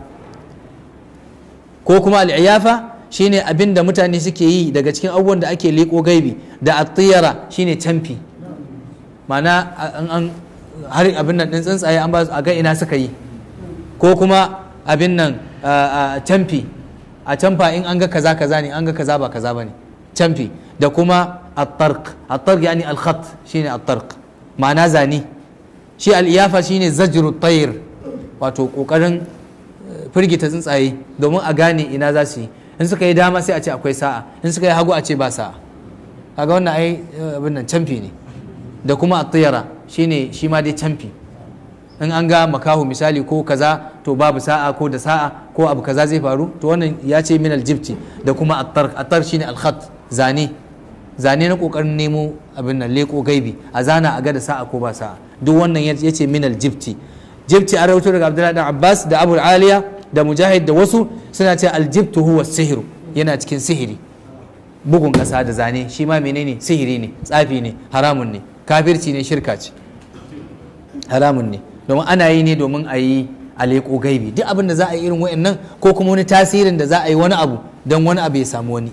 ko kuma al'iyafa shine abin da mutane suke yi daga cikin abubuwan da ake leko gaibi da attiyara shine camfi ma'ana an har abin nan ɗin tsuntsaye an ba su a ga ina suka yi ko kuma abin nan camfi a camfa in an ga kaza kaza ne an ga kaza ba kaza ba ne camfi da kuma at-tarq at-tarq yani al-khat shine at-tarq ma'ana zane shi al-iyafa shine zajru tayr wato kokarin firgita tsuntsaye domin a gane ina za su yi in suka yi dama sai a ce akwai sa'a in suka yi hagu a ce ba sa'a kaga wannan ai abin nan camfi ne da kuma at-tiyara shine shi ma dai camfi in an ga makahu misali ko kaza to babu sa'a ko da sa'a ko abu kaza zai faru to wannan ya ce min aljibti da kuma attar attar shine alkhat zane zane na kokarin nemo abin nan leko gaibi a zana a ga da sa'a ko ba sa'a duk wannan ya ce min aljibti jibti a rawaito daga abdullahi dan abbas da abu aliya da mujahid da wasu suna ce aljibtu huwa sihiru yana cikin sihiri bugun kasa da zane shi ma menene sihiri ne tsafi ne haramun ne kafirci ne shirka ce haramun ne domin ana yi ne domin a yi a leƙo gaibi duk abin da za a yi irin wa'annan ko kuma wani tasirin da za a yi wani abu don wani abu ya samu wani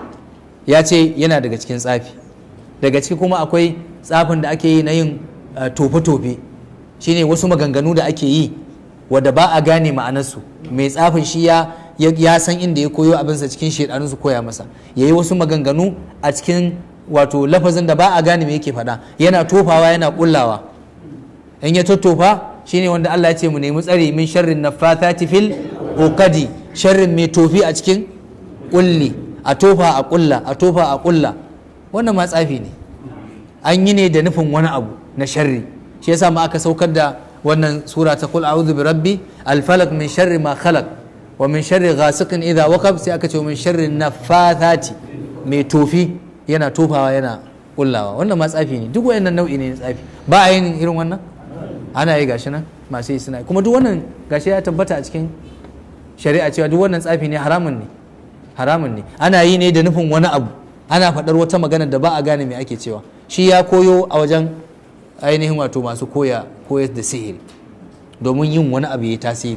ya ce yana daga cikin tsafi daga ciki kuma akwai tsafin da ake yi na yin tofe-tofe shine wasu maganganu da ake yi wadda ba a gane ma'anarsu mai tsafin shi ya ya san inda ya koyo abinsa cikin shaidanun su koya masa ya yi wasu maganganu a cikin wato lafazin da ba a gane me yake faɗa yana tofawa yana kullawa in ya tottofa shine wanda Allah ya ce mu nemi tsari min sharrin naffathati fil uqadi sharrin mai tofi a cikin kulli a tofa a kulla a tofa a kulla wannan ma tsafi ne an yi ne da nufin wani abu na sharri shi yasa ma aka saukar da wannan sura ta kul a'udhu bi rabbi al falaq min sharri ma khalaq wa min sharri ghasiqin idha waqab sai aka ce min sharri naffathati mai tofi yana tofawa yana kullawa wannan ma tsafi ne duk wayannan nau'i ne na tsafi ba a yin irin wannan ana yi gashi nan masu yi suna kuma duk wannan gashi ya tabbata a cikin shari'a cewa duk wannan tsafi ne haramun ne haramun ne ana yi ne da nufin wani abu ana faɗar wata magana da ba a gane me ake cewa shi ya koyo a wajen ainihin wato masu koya koyar da sihiri domin yin wani abu ya tasiri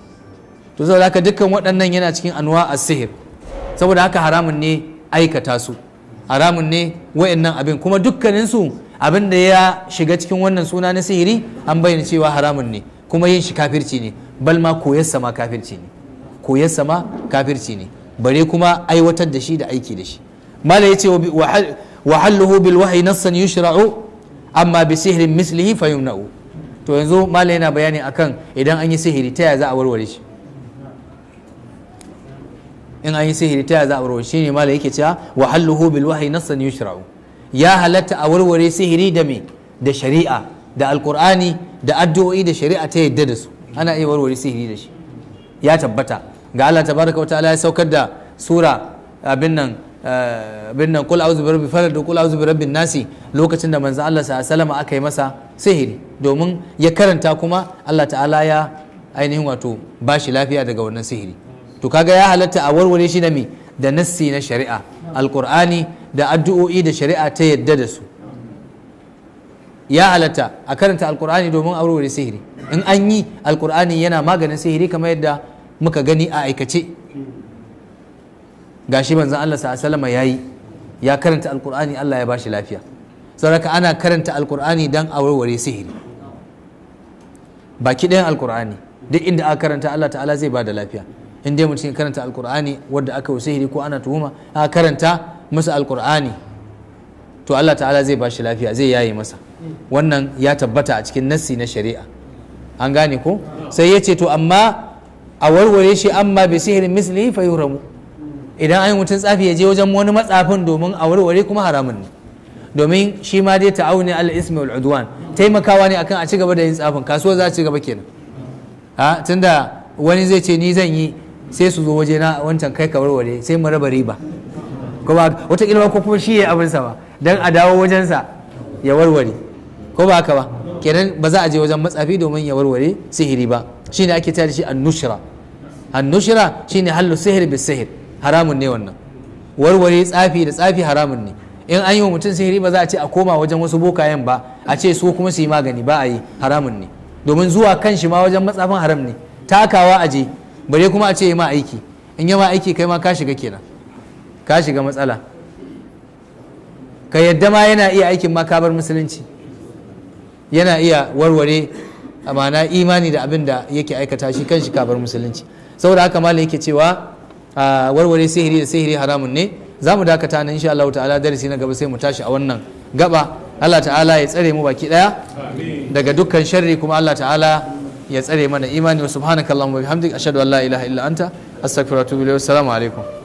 to saboda haka dukkan waɗannan yana cikin anwa a sihir saboda haka haramun ne aikata su haramun ne wayannan abin kuma dukkaninsu abin da ya shiga cikin wannan suna na sihiri an bayyana cewa haramun ne kuma yin shi kafirci ne bal ma koyarsa ma kafirci ne koyarsa ma kafirci ne bare kuma aiwatar da shi da aiki da shi mala yace wa halluhu bil wahyi nassan yushra'u amma bi sihrin mislihi fayumna'u to yanzu mala yana bayani akan idan an yi sihiri ta yaya za a warware shi in an yi sihiri ta yaya za a warware shi ne mala yake cewa wa halluhu bil wahyi nassan yushra'u ya halatta a warware sihiri da me da shari'a da alkur'ani da addu'o'i da shari'a ta yadda da su ana iya warware sihiri da shi ya tabbata ga Allah tabaraka wa ta'ala ya saukar da sura abin nan bin nan kul auzu birabbi falad da kul auzu birabbin nasi lokacin da manzo Allah sallallahu aka yi masa sihiri domin ya karanta kuma Allah ta'ala ya ainihin wato bashi lafiya daga wannan sihiri to kaga ya halatta a warware shi da me da nassi na shari'a alqur'ani da addu'o'i da shari'a ta yadda da su ya halatta a karanta alqur'ani domin a warware sihiri in an yi alqur'ani yana maganin sihiri kamar yadda muka gani a aikace gashi manzon Allah sallallahu alaihi yayi ya karanta alqur'ani Allah ya bashi lafiya saboda ana karanta alqur'ani dan a warware sihiri baki ɗayan alqur'ani duk inda aka karanta Allah ta'ala zai bada lafiya in dai mutum ya karanta alqur'ani wanda aka yi sihiri ko ana tuhuma aka karanta masa alqur'ani to Allah ta'ala zai bashi lafiya zai yaye masa wannan ya tabbata a cikin nassi na shari'a an gane ko sai ya ce to amma a warware shi amma bi sihirin mislihi fa yuramu idan an yi mutum tsafi ya je wajen wani matsafin domin a warware kuma haramun ne domin shi ma dai ta'awuni al ismi wal udwan taimakawa ne akan a ci gaba da yin tsafin kasuwa za a ci gaba kenan a tunda wani zai ce ni zan yi sai su zo waje na wancan kai ka warware sai mu raba riba kuma wata kilma ko kuma shi ya abin sa ba dan a dawo wajensa ya warware ko ba haka ba kenan ba za a je wajen matsafi domin ya warware sihiri ba shine ake tare shi an-nushra an-nushra shine hallu sihir bis sihir haramun ne wannan warware tsafi da tsafi haramun ne in an yi wa mutum sihiri ba za a ce a koma wajen wasu bokayen ba a ce su kuma su yi magani ba a yi haramun ne domin zuwa kan shi ma wajen matsafin haram ne takawa a je bare kuma a ce yi ma aiki in yi ma aiki kai ma ka shiga kenan ka shiga matsala ka yadda ma yana iya aikin ma ka bar musulunci yana iya warware amana imani da abin da yake aikata shi kan shi ka bar musulunci saboda haka malam yake cewa a warware sihiri da sihiri haramun ne za mu dakata nan insha Allah ta'ala darasi na gaba sai mu tashi a wannan gaba Allah ta'ala ya tsare mu baki daya daga dukkan sharri kuma Allah ta'ala ya tsare mana imani wa subhanakallahumma wa bihamdika ashhadu an la ilaha illa anta astaghfiruka wa atubu ilayk assalamu alaikum